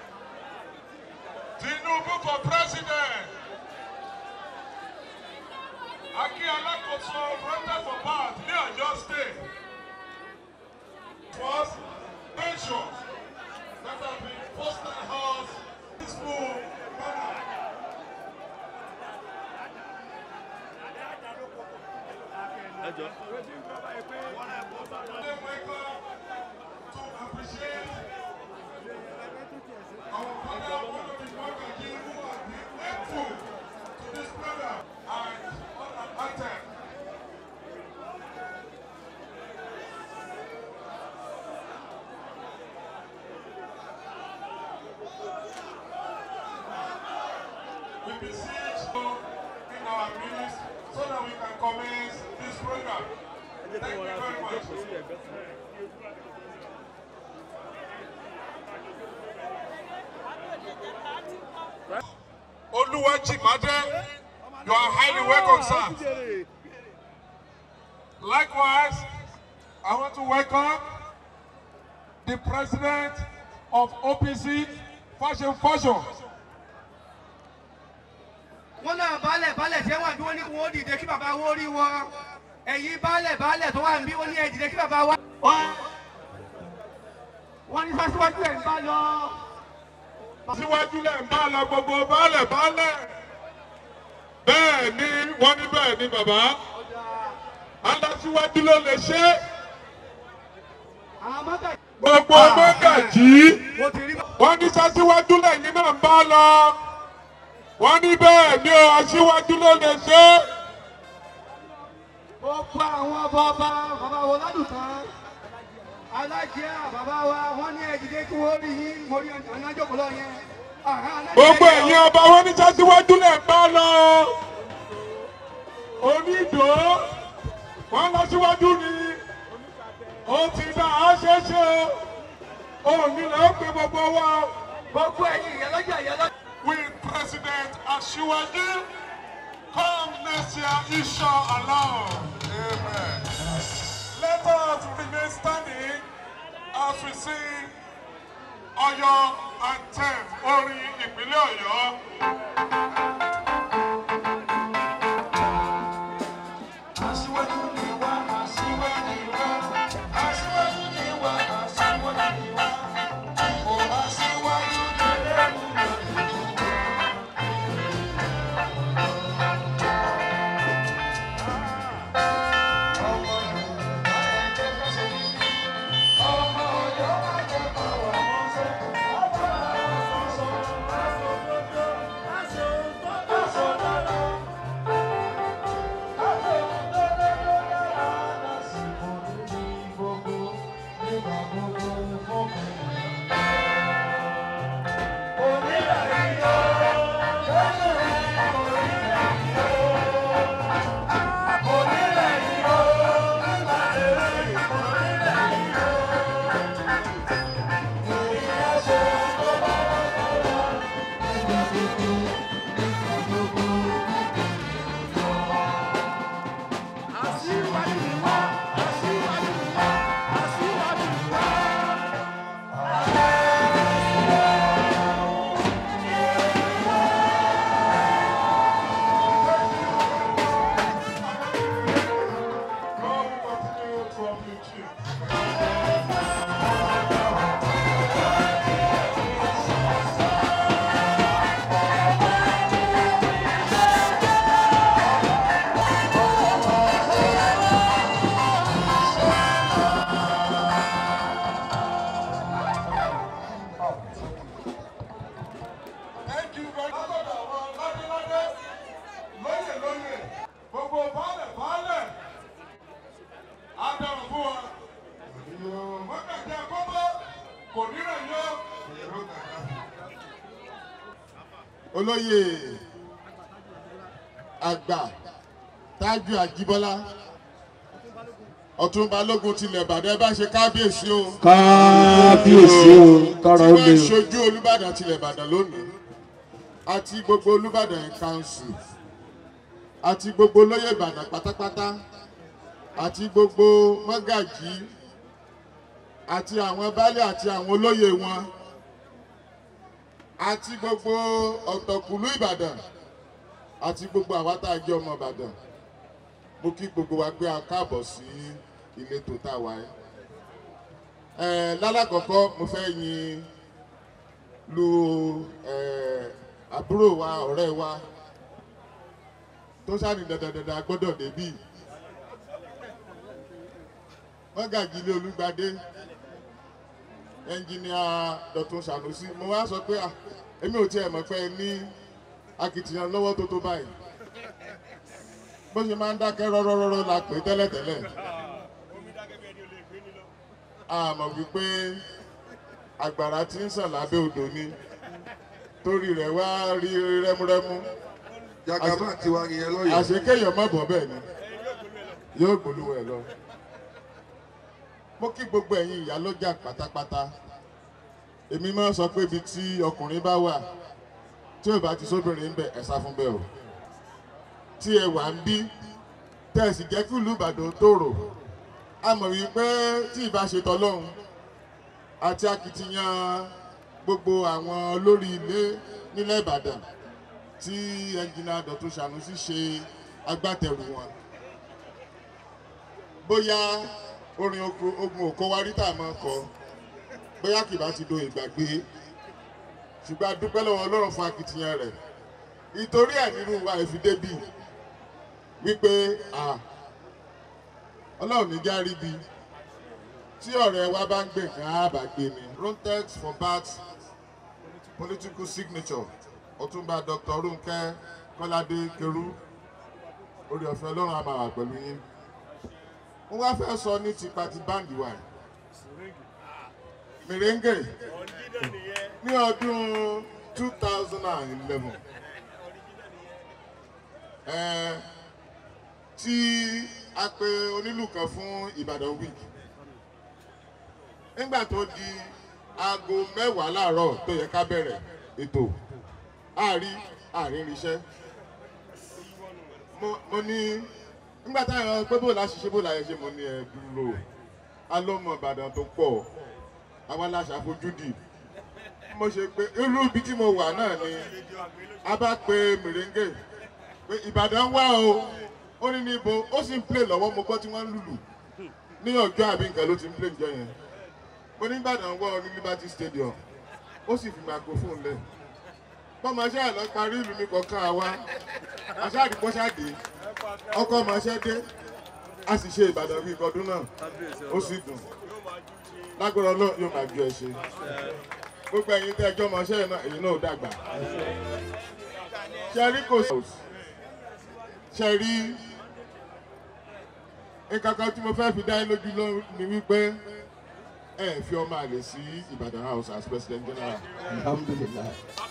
Tinubu for president. Aki Alakoso voted for part ní Ọ̀yọ́ state. Was pensions that have been posted house peaceful manner. Ẹ jọ. They wake up to appreciate our father, one of the Mwakaji who have been faithful to this program and unabated. We beseech you in our midst so that we can commence this program. Ẹ jẹ́ kí Thank wọ́n you ra very fi much. jókòó sí ẹ̀gbẹ́. Oluwajimade, you are highly welcome, sir. Likewise, I want to welcome the president of OPC, Fashion Fashion. wọ́n náà baálẹ̀ baálẹ̀ tí wọ́n wà bí wọ́n ní kí wọ́n dìde kí bàbá wọ́n rí wọn ẹ̀yin baálẹ̀ baálẹ̀ tó wà níbí wọ́n ní ẹ̀ dìde kí bàbá wá. wọ́n wọ́n ní sásíwájú ẹ̀ ń bá lọ. Síwájú lẹ̀ ń bá lọ gbogbo baálẹ̀ baálẹ̀. Bẹ́ẹ̀ ni wọ́n ní bẹ́ẹ̀ ni bàbá. Adásíwájú ló lè ṣe é. àwọn mọ́tà Gbogbo mọ́gàjì. mo ti rí bá. wọ́n ní sásíwájú lẹ́yìn náà ń bá lọ wọ́n ní bẹ́ẹ̀ ni o aṣíwájú ló lè ṣe é gbogbo àwọn ọba ọba bàbá wo ládùtàn alájẹ bàbá wa wọ́n ní ẹ̀ dìde kí wọ́n rí yín mo rí ọ̀nà àjọkọ̀ lọ yẹn. gbogbo ẹ̀yin ọba wọn ní sásíwájú lẹ̀ ń bá lọ onídò wọ́n lọ síwájú ni ó ti dá a ṣe é ṣe o òní lè ó pe gbogbo wa gbogbo ẹ̀yin ìyálọ́jà ìyálọ́jà. with president aṣíwájú come next year inshallah amen. Let us remain standing as we sing Ọ̀yọ́ anthem orin ìpínlẹ̀ Ọ̀yọ́. Aṣíwájú ni wá, aṣíwájú ni wá, aṣíwájú ni wá, aṣíwájú ni wá. Ó aṣíwájú ni lẹ́nu lọ́dún. Ọmọ Yorùbá ẹgbẹ́ fẹsẹ̀ ní. Ọmọ Ọ̀yọ́ ẹgbẹ́ pàwọ́ mọ́sẹ̀. Ọmọ àfọ̀sọ̀, àfọ̀dọ́dọ́, àfọ̀dọ́dọ́. God will continue to uplift you. Thank you very much. Ládéládé, lóyè lóyè, gbogbo baálẹ̀ baálẹ̀, á dára fún wa. Wákàtí àkọ́kọ́ kò ní rẹ̀ yọ. olóyè àgbà tájú àjíbọ́lá ọ̀tún balógun tilẹ̀ ìbàdàn ẹ bá ṣe kábíyèsí o kábíyèsí o tọrọ tí ó wọ́n lè ń ṣojú olùbàdàn tilẹ̀ ìbàdàn lónìí àti gbogbo olùbàdàn in council àti gbogbo olóyè ìbàdàn pátápátá àti gbogbo mọ́gàjí àti àwọn baálé àti àwọn olóyè wọn àti gbogbo ọ̀tọ̀kùlú ìbàdàn àti gbogbo àwa tá a jẹ́ ọmọ ìbàdàn mo kí gbogbo wa pé a káàbọ̀ sí ìletò tá a wà yìí. Ẹ, lálàkọ́kọ́ mo fẹ́ yin lu ẹ, àbúrò wa ọ̀rẹ́ wa tó sáni dandandandan gbọ́dọ̀ débì mọ́gàjì ilé olúgbadé ẹnjìníà dọ̀tun sànúsí mo wá sọ pé à èmi ò tiẹ̀ mọ̀ pé ẹ ní akitiyan lọ́wọ́ tó tó báyìí bó ṣe máa ń dákẹ́ rọ́rọ́rọ́rọ́ la pè é tẹ́lẹ̀tẹ́lẹ̀ a mọ̀ wípé àgbàrá tí ń sàn lábẹ́ odò ni torí rẹ̀ wá rí rẹ́múrẹ́mú jagaba ti wa nìyẹn lọ́yọ̀ọ́. àṣekéyàn má bọ̀ bẹ́ẹ̀ ni yóò gbólúwọ̀ ẹ̀ lọ. mo kí gbogbo ẹ̀yin ìyá lọ́jà pátápátá èmi máa ń sọ pé ibi tí ọkùnrin bá wà tí ò bá ti sóbìnrin ń bẹ ẹ̀ sá fún bẹ́ẹ̀ o tí ẹ wà ń bí tẹ́ ẹ sì jẹ́ kí ìlú Ìbàdàn tòrò a mọ̀ wípé tí ìbá ṣe tọ́lọ́hún àti akitiyan gbogbo àwọn olórí ilé nílẹ̀ Ìbàdàn tí ẹnjìnà Dọ̀tun Sànúsí ṣe agbátẹrù wọn bóyá orin oko- ogun òkó wa rí tà máa kọ bóyá kì bá ti do ìgbàgbé ṣùgbọ́n a dúpẹ́ lọ́wọ́ Ọlọ́run fún akitiyan rẹ̀ ìtorí ẹ̀ nínú wa ìfidébì wípé à Ọlọ́run ní járí bi tí ọ̀rẹ́ wa bá ń gbé nǹkan á bá gbé ni Rontex for bat political signature ọ̀túnba dr runke kọ́ládé keru orí ọ̀fẹ́ ọlọ́run á máa wà pẹ̀lú yín mo wá fẹ́ sọ ní tipa ti báǹdì wa yìí. mèrèǹgè ní ọdún two thousand and eleven tí a pe onílù kan fún ìbàdàn week nígbà tó di aago mẹ́wàá láàárọ̀ tó yẹ ká bẹ̀rẹ̀ ètò àárí àárín iṣẹ́ mo mo ní nígbà táwọn pé bó la ṣiṣẹ́ bó la yẹ ṣe mo ní ẹ dúró alọ́mọ ìbàdàn tó pọ̀ àwa la ṣàfojúdi mo ṣe pé irú ibi tí mo wà náà ni a bá pe mèrèǹgè pé ìbàdàn wà o ó ní níbo ó sì ń play lọ́wọ́ mo gbọ́ tí wọ́n ń lùlù ní ọjọ́ àbí nǹkan ló ti ń play njọ́ yẹn mo ní ìbàdàn wà ó ní liberty stadium ó sì fi microphone lẹ̀ bọ́mọ ṣe àlọ́ parí ìlú mi kọ̀ọ̀kan àwa aṣáàdì pọ́ṣáàdì ọkọ̀ ọmọọṣẹ́ dé a sì ṣe ìbàdàn bíi ìkọdún náà ó sì dùn lágbára ọlọ́run yóò máa ju ẹ ṣe gbogbo ẹ̀yin tẹ́ ẹjọ́ ọmọọṣẹ́ náà èyí náà ó dàgbà ṣẹ́rí kò ṣe rí nǹkan kan tí mo fẹ́ fi dá yín lójú ló ni wípé ẹ fi ọmọ àlè sí ìbàdàn house as president general. alhamdulilayi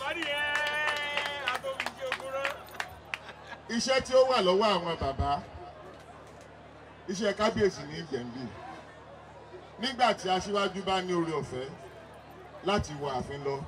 iṣẹ́ tí ó wà lọ́wọ́ àwọn bàbá iṣẹ́ kábíyèsí ní ìjẹ̀mbì nígbà tí aṣíwájú bá ní oore ọ̀fẹ́ láti wọ ààfin lọ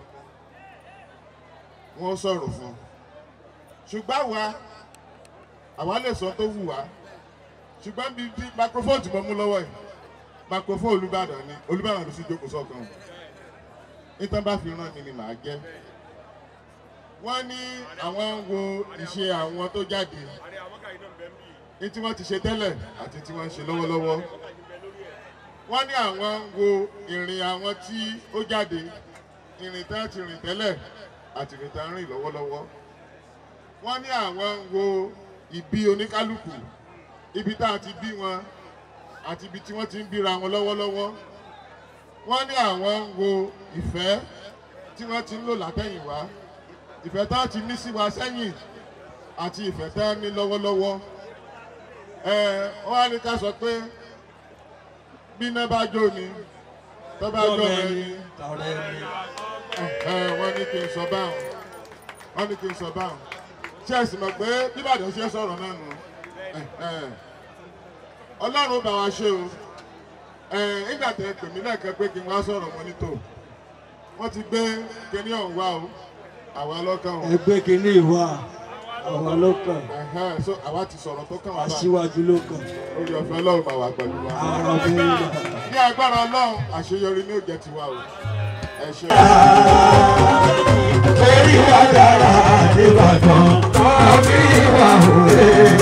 wọ́n sọ̀rọ̀ fún un ṣùgbọ́n àwa àwa lè sọ tó wù wá ṣùgbọ́n bí bí microphone tí mo mú lọ́wọ́ yìí microphone olùbàdàn ni olùbàdàn ló sì jókòó sọ́kàn nítorí bá fi rán mi ni màá jẹ́ wọ́n ní àwọn ń wo ìṣe àwọn tó jáde ní tí wọ́n ti ṣe tẹ́lẹ̀ àti tí wọ́n ń ṣe lọ́wọ́lọ́wọ́ wọ́n ní àwọn ń wo ìrìn àwọn tí ó jáde ìrìn tán ti rìn tẹ́lẹ̀ àti ìrìn tán rìn lọ́wọ́lọ́wọ́ wọ́n ní àwọn ń wo ìbí oníkálukú ibi tá a ti bí wọn àti ibi tí wọ́n ti ń bíra wọn lọ́wọ́lọ́wọ́ wọ́n ní àwọn ń wo ìfẹ́ tí wọ́n ti ń lò látẹ̀yìnwá ìfẹ́ tá a ti ní sí wa sẹ́yìn àti ìfẹ́ tá a ní lọ́wọ́lọ́wọ́ ẹ wọ́n á ní ká sọ pé bí iná bá jó ni tó bá jó rẹ ni ẹ wọ́n ní kí n sọ báwọn wọ́n ní kí n sọ báwọn ṣé ẹ sì mọ̀ pé bíbàdàn ṣe sọ̀rọ̀ náà nù ọlọ́run bá wa ṣe o nígbà tẹ pè mí lẹ́ẹ̀kan pé kí n wá sọ̀rọ̀ mọ́ nítò wọ́n ti gbé kíní ọ̀hún wá o àwa lọ́kàn o ẹgbẹ́ kìíní ìwà àwọn ló kàn Ẹ̀hẹ́n, so àwa ti sọ̀rọ̀ tó kàn wá báyìí aṣíwájú ló kàn orí ọ̀fẹ́ ọlọ́run bá wà pẹ̀lú wa ara bẹ́ẹ̀ ní agbára ọlọ́run àṣeyọrí ní òjẹ́ tiwa o ẹ ṣe orí wa dára nìbàdàn orí wa òwe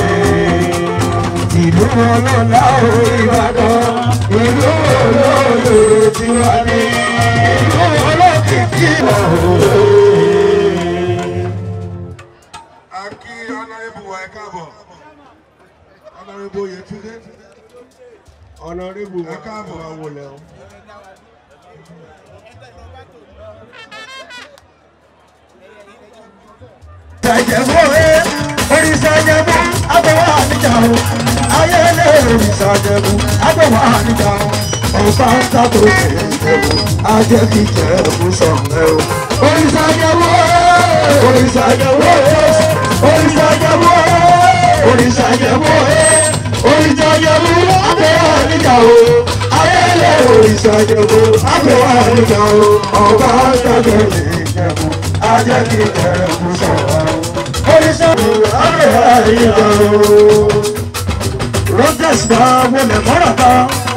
ìlú ọlọ́lá ìbàdàn ìlú olóòlù tiwa ní ìlú olókìkí òwe. a kí ọ̀nàrẹ́bù wa ẹ káàbọ̀ ọ̀nàrẹ́bù Oyètúndé ọ̀nàrẹ́bù ẹ káàbọ̀ wọlé o. Ṣàjẹ̀bú ẹ̀ oríṣàjẹ̀bú agbẹ̀wò àníjà o. Ayẹlẹ oríṣàjẹ̀bú agbẹ̀wò àníjà o. Ọba ń sábò ṣèjẹ̀bú ajẹ́bí jẹ̀bú sọ̀rọ̀ o. Oríṣàjẹ̀bú ẹ̀ oríṣàjẹ̀bú ẹ̀ oríṣàjẹ̀bú ẹ̀ oríṣàjẹ̀bú ẹ̀ oríṣàjẹ̀bú agbẹ̀wò àníjà o. Ayẹlẹ oríṣàjẹ̀bú agbẹ̀wò àníjà o. Ọba ń sábò ṣèjẹ̀bú ajẹ́bí jẹ̀bú sọ̀rọ̀ o oríṣiríṣi àgbẹ̀ àyíká o. rogers bá wọlé mọ́ra ta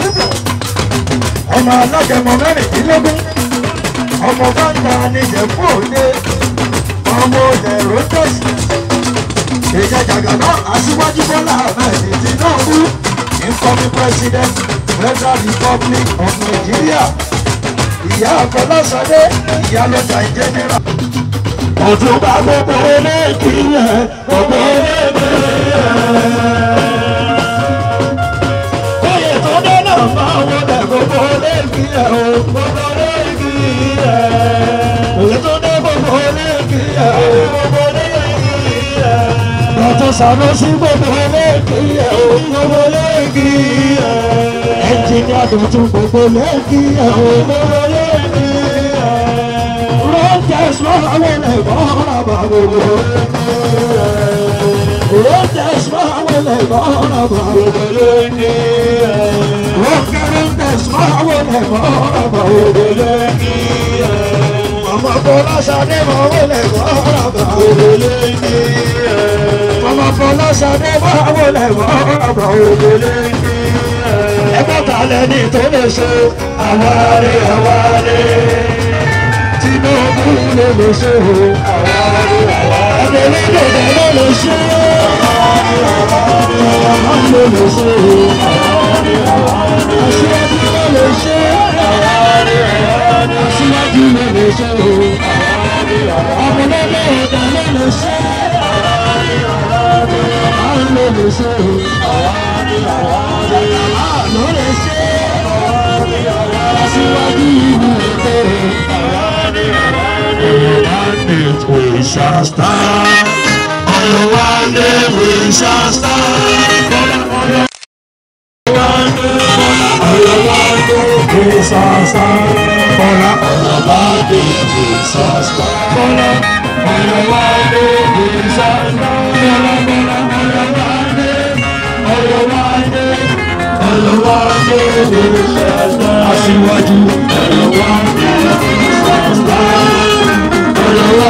ọmọ alágẹmọ mẹ́rìndínlógún ọmọ bàtà níjẹ̀bú òde ọmọ òde rogers ìjẹjàgà náà aṣíwájú bọ́lá ahmed tinubu incoming president federal republic of nigeria ìyá àfọlásọdé ìyálọ́jà ìjẹ́nira ọdún bá gbogbo eléèkì yẹn gbogbo eléèkì yẹn. Oyè tó dé náà máa wọlé gbogbo eléèkì yẹn o gbogbo eléèkì yẹn. Oyè tó dé gbogbo eléèkì yẹn o gbogbo eléèkì yẹn. Lọ́tọ̀ Sànúsí gbogbo eléèkì yẹn o gbogbo eléèkì yẹn. Ẹnjìnìá tuntun gbogbo eléèkì yẹn o gbogbo eléèkì yẹn. Rotes mawele bora babugo. Rotes mawele bora babugo. Rotes mawele bora babugo. Mama bola sade mawele bora babugo. Mama bola sade mawele bora babugo. Ẹgbẹ́ ta lẹ́ni tó lè ṣe àwárí àwárí tinubu ló lè ṣe o. ẹgbẹ́ lẹ́dọ̀dọ̀ ló lè ṣe o. ọmọ ló lè ṣe o. aṣíwájú ló lè ṣe o. aṣíwájú ló lè ṣe o. ọmọ lẹ́dọ̀dọ̀ ló lè ṣe o. ọmọ ló lè ṣe o. ló lè ṣe o. aṣíwájú ló lè ṣe o. We shall stand. On the one day we shall stand. On the one day, on the one day we shall stand. On the one day we shall stand. On the one day we shall stand. On the one day, on the one day we shall stand. Aṣíwájú. On the one day we shall stand.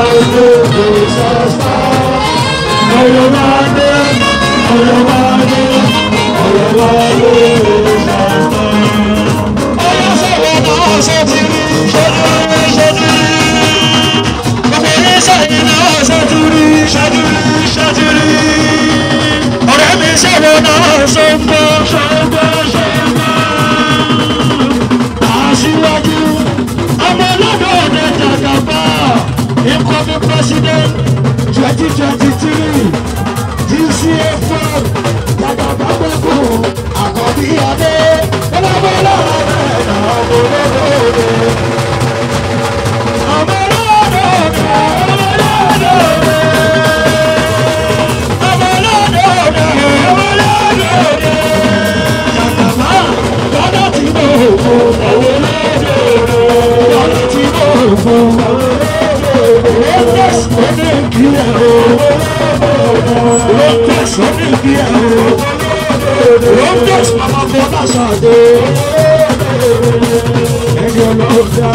Aṣíwájú, ọmọ ọlọ́dọ̀ ọ̀dẹ jàgàbá incoming president twenty twenty three dca fund dàgbàgbàgbàgbò àkọ́bí adé bọ́lábọ́lá rẹ̀ náà bọ́lọ́dọ̀ọ́dẹ. ọmọ ọlọ́dọ̀ọ́dẹ ọmọ ọlọ́dọ̀ọ́dẹ ọmọ ọlọ́dọ̀ọ́dẹ ọmọ ọlọ́dọ̀ọ́dẹ. jàgàbá lọ́dọ̀ tí mo fò ọ̀wọ́ lọ́dọ̀ọ́dẹ lọ́dọ̀ tí mo fò ọ̀wọ́ lọ́dọ̀ọ́dẹ. Yes, Rotex ó ní kí ẹ o. Rotex màmá fọ́ láṣàdé. Ẹni ọlọ́dà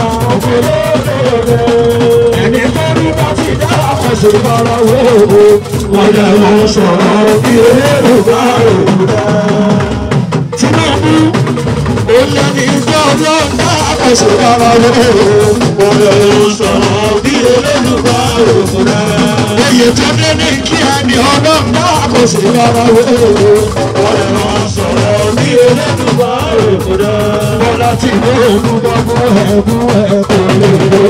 ẹni tó rí bá ti dára fẹsẹ̀ bára wò ó. Wọ́n yẹ wọ́n sọ̀rọ̀ bí eléyìí bá òkú rẹ̀. Tinubu olè ní ìjọ ọlọ́dà fẹsẹ̀ bára wò ó. Wọ́n yẹ wọ́n sọ̀rọ̀ bí eléyìí bá òkú rẹ̀. Oyè tó dé ní kí ẹni ọlọ́dà fẹsẹ̀ bára wò ó. Wọ́n yẹ wọ́n sọ̀rọ̀ bí eléyìí bá òkú rẹ̀. Bọ́lá ti ní olúbọ̀bọ̀ ẹ̀bú ẹ̀kọ́ lè lọ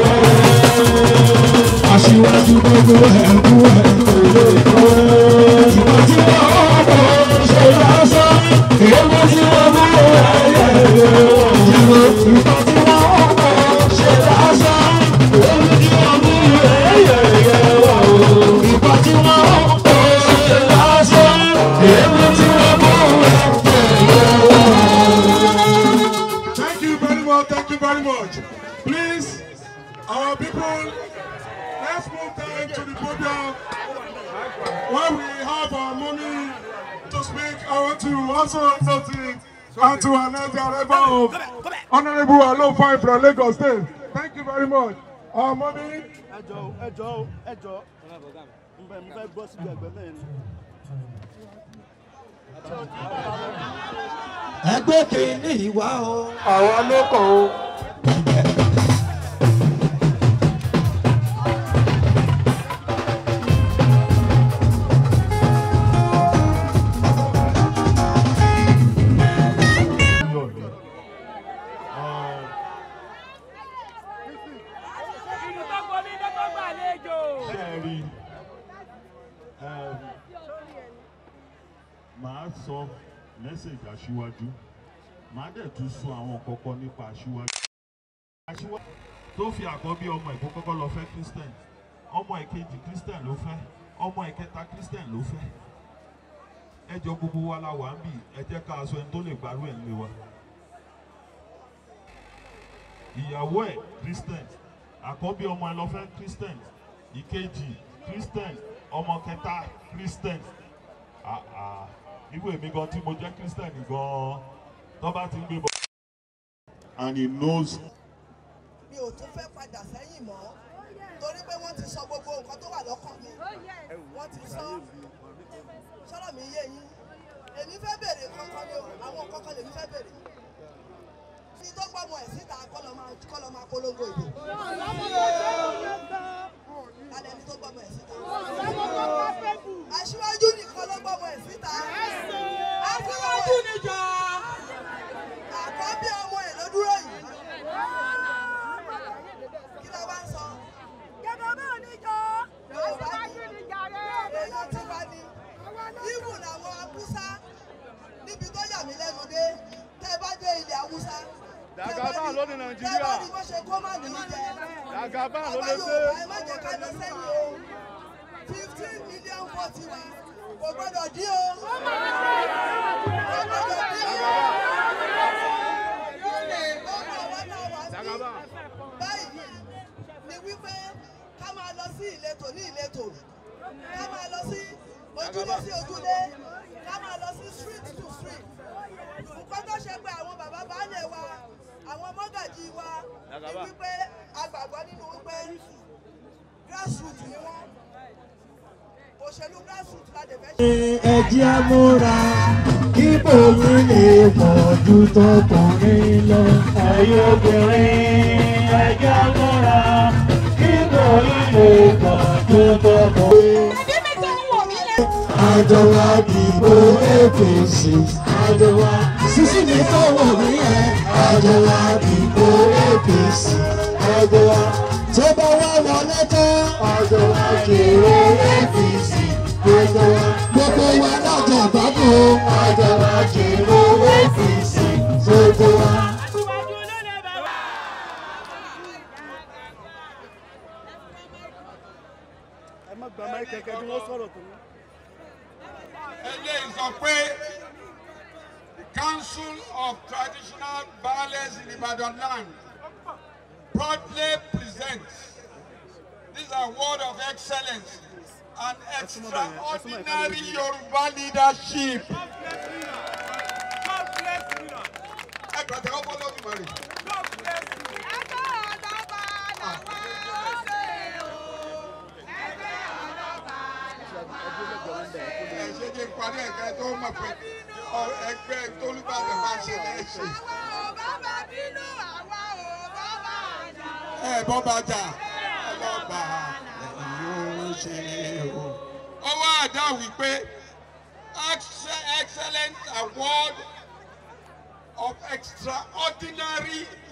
aṣíwájú gbogbo ẹ̀kú ẹ̀kú lóko. Ìwọ tí wọ́n kọ́ ṣe lásán, èèmọ̀ tí wọ́n mú ẹ̀yẹ rẹ̀. Ìwọ tí wọ́n kọ́ ṣe lásán, èèmọ̀ tí wọ́n mú ẹ̀yẹ rẹ̀. Ìwọ tí wọ́n kọ́ ṣe lásán, èèmọ̀ tí wọ́n mú Thank you very much. Thank you very much. Please, our people, let's move down to the podium. When we have our money to speak, I want to also notice and to announce the arrival of Honorable Alofai from Lagos State. Thank you very much. Our money. ẹjọ ẹjọ ẹjọ nbẹ nbẹ gbọ́ síbi ẹgbẹ́ mẹ́rin. ẹgbẹ́ kìíní ìwà o. Àwa ló kàn ó. Ìlú tó gbomi ló tó gbàlejò. Ṣẹ́ẹ̀rí màá sọ mẹ́sẹ̀gì aṣíwájú màá dẹ̀ tún sọ àwọn kọ̀ọ̀kan nípa aṣíwájú. Aṣíwájú tó fi àkọ́bí ọmọ ìkó kọ́kọ́ lọ fẹ́ Christian ọmọ ìkejì Christian ló fẹ́ ọmọ ìkẹta Christian ló fẹ́. Ẹ jọ gbogbo wa la wà ń bì ẹ jẹ́ ká aṣọ ẹni tó lè gbárù ẹ̀ ń lé wa. Ìyàwó ẹ̀ Christian àkọ́bí ọmọ ẹ lọ fẹ́ Christian ìkejì Christian ọmọ kẹta Christian ah ah irú èmi gan tí mo jẹ́ Christian gan tó bá ti ń gbé bọ̀. and he knows mi ò tún fẹ́ padà sẹ́yìn mọ́ torí pé wọ́n ti sọ gbogbo nǹkan tó wà lọ́kàn mi wọ́n ti sọ sọ́rọ̀ mi yé yín èmi fẹ́ bèrè kankan ni o àwọn kankan lèmi fẹ́ bèrè ní tó gbọ́mọ ẹ̀ síta kọ́ lọ máa kọ́ lọ máa polongo ìbò lálẹ́ ní tó gbọ́mọ ẹ̀ síta aṣíwájú nìkan ló gbọ́mọ ẹ̀ síta aṣíwájú nìjọ àkọ́bí ọmọ ẹ̀ ló dúró yìí kí ló bá ń sọ èèyàn tí wá ní ibù làwọn haúsá níbi tó yà mí lẹ́nu dé tẹ́ bá dé ilẹ̀ haúsá. Dàgàbá ló ní Nàìjíríà. tẹ́ bá ní bó ṣe kó má nìyí jẹ. Dàgàbá ló àwa lè ṣe. Yorùbá ẹ má jẹ́ ká lọ sẹ́yìn o fifteen million vote wa kò gbọ́dọ̀ dín o. kò gbọ́dọ̀ dín o. ọmọ wa náà wà Dàgàbá. sí báyìí ni wípé ká máa lọ sí ìletò ní ìletò ká máa lọ sí ojúlé sí ojúlé ká máa lọ sí street to street nǹkan tó ṣe pé àwọn bàbá baálé wa àwọn mọ́gàjì wa ni wípé agbàgbọ́ nínú wípé grassroot ni wọ́n òṣèlú grassroot la dẹ̀ fẹ́ ṣe. ẹjẹ́ amúra kí bòyí lè pọ̀ ju tọkùnrin lọ. ẹ̀yin obìnrin ẹjẹ́ amúra kí bòyí lè pọ̀ ju tọkùnrin. àjọ wa dìbò apc àjọ wa sísí mi tó wọ̀ mí yẹn àjọ wa dìbò apc àjọ wa tó bá wà wọlé tán àjọ wa kéré apc àjọ wa gbogbo wa lájọ gbádùn àjọ wa kéré apc gbogbo wa. Aṣíwájú ló lè bẹ̀rẹ̀. ẹ má gba máì kẹ̀kẹ́ bí wọ́n sọ̀rọ̀ tó ní. eléyìí sọ pé the council of traditional baales in ibadan land proudly presents this award of excellence and extraordinary Yoruba leadership. Ẹ gbàdé ọmọ lọ́dún mọ́rin. Ẹ ṣe kí n parí ẹ̀ka tó mọ̀ pé ọ- ẹgbẹ́ tólúbàdàn máa ṣe lẹ́sìn. Ẹ bọ́ bá jà ọlọ́ba yóò ṣe o. Ọwọ́ àdá wípé Ex- excellent award of extraordinary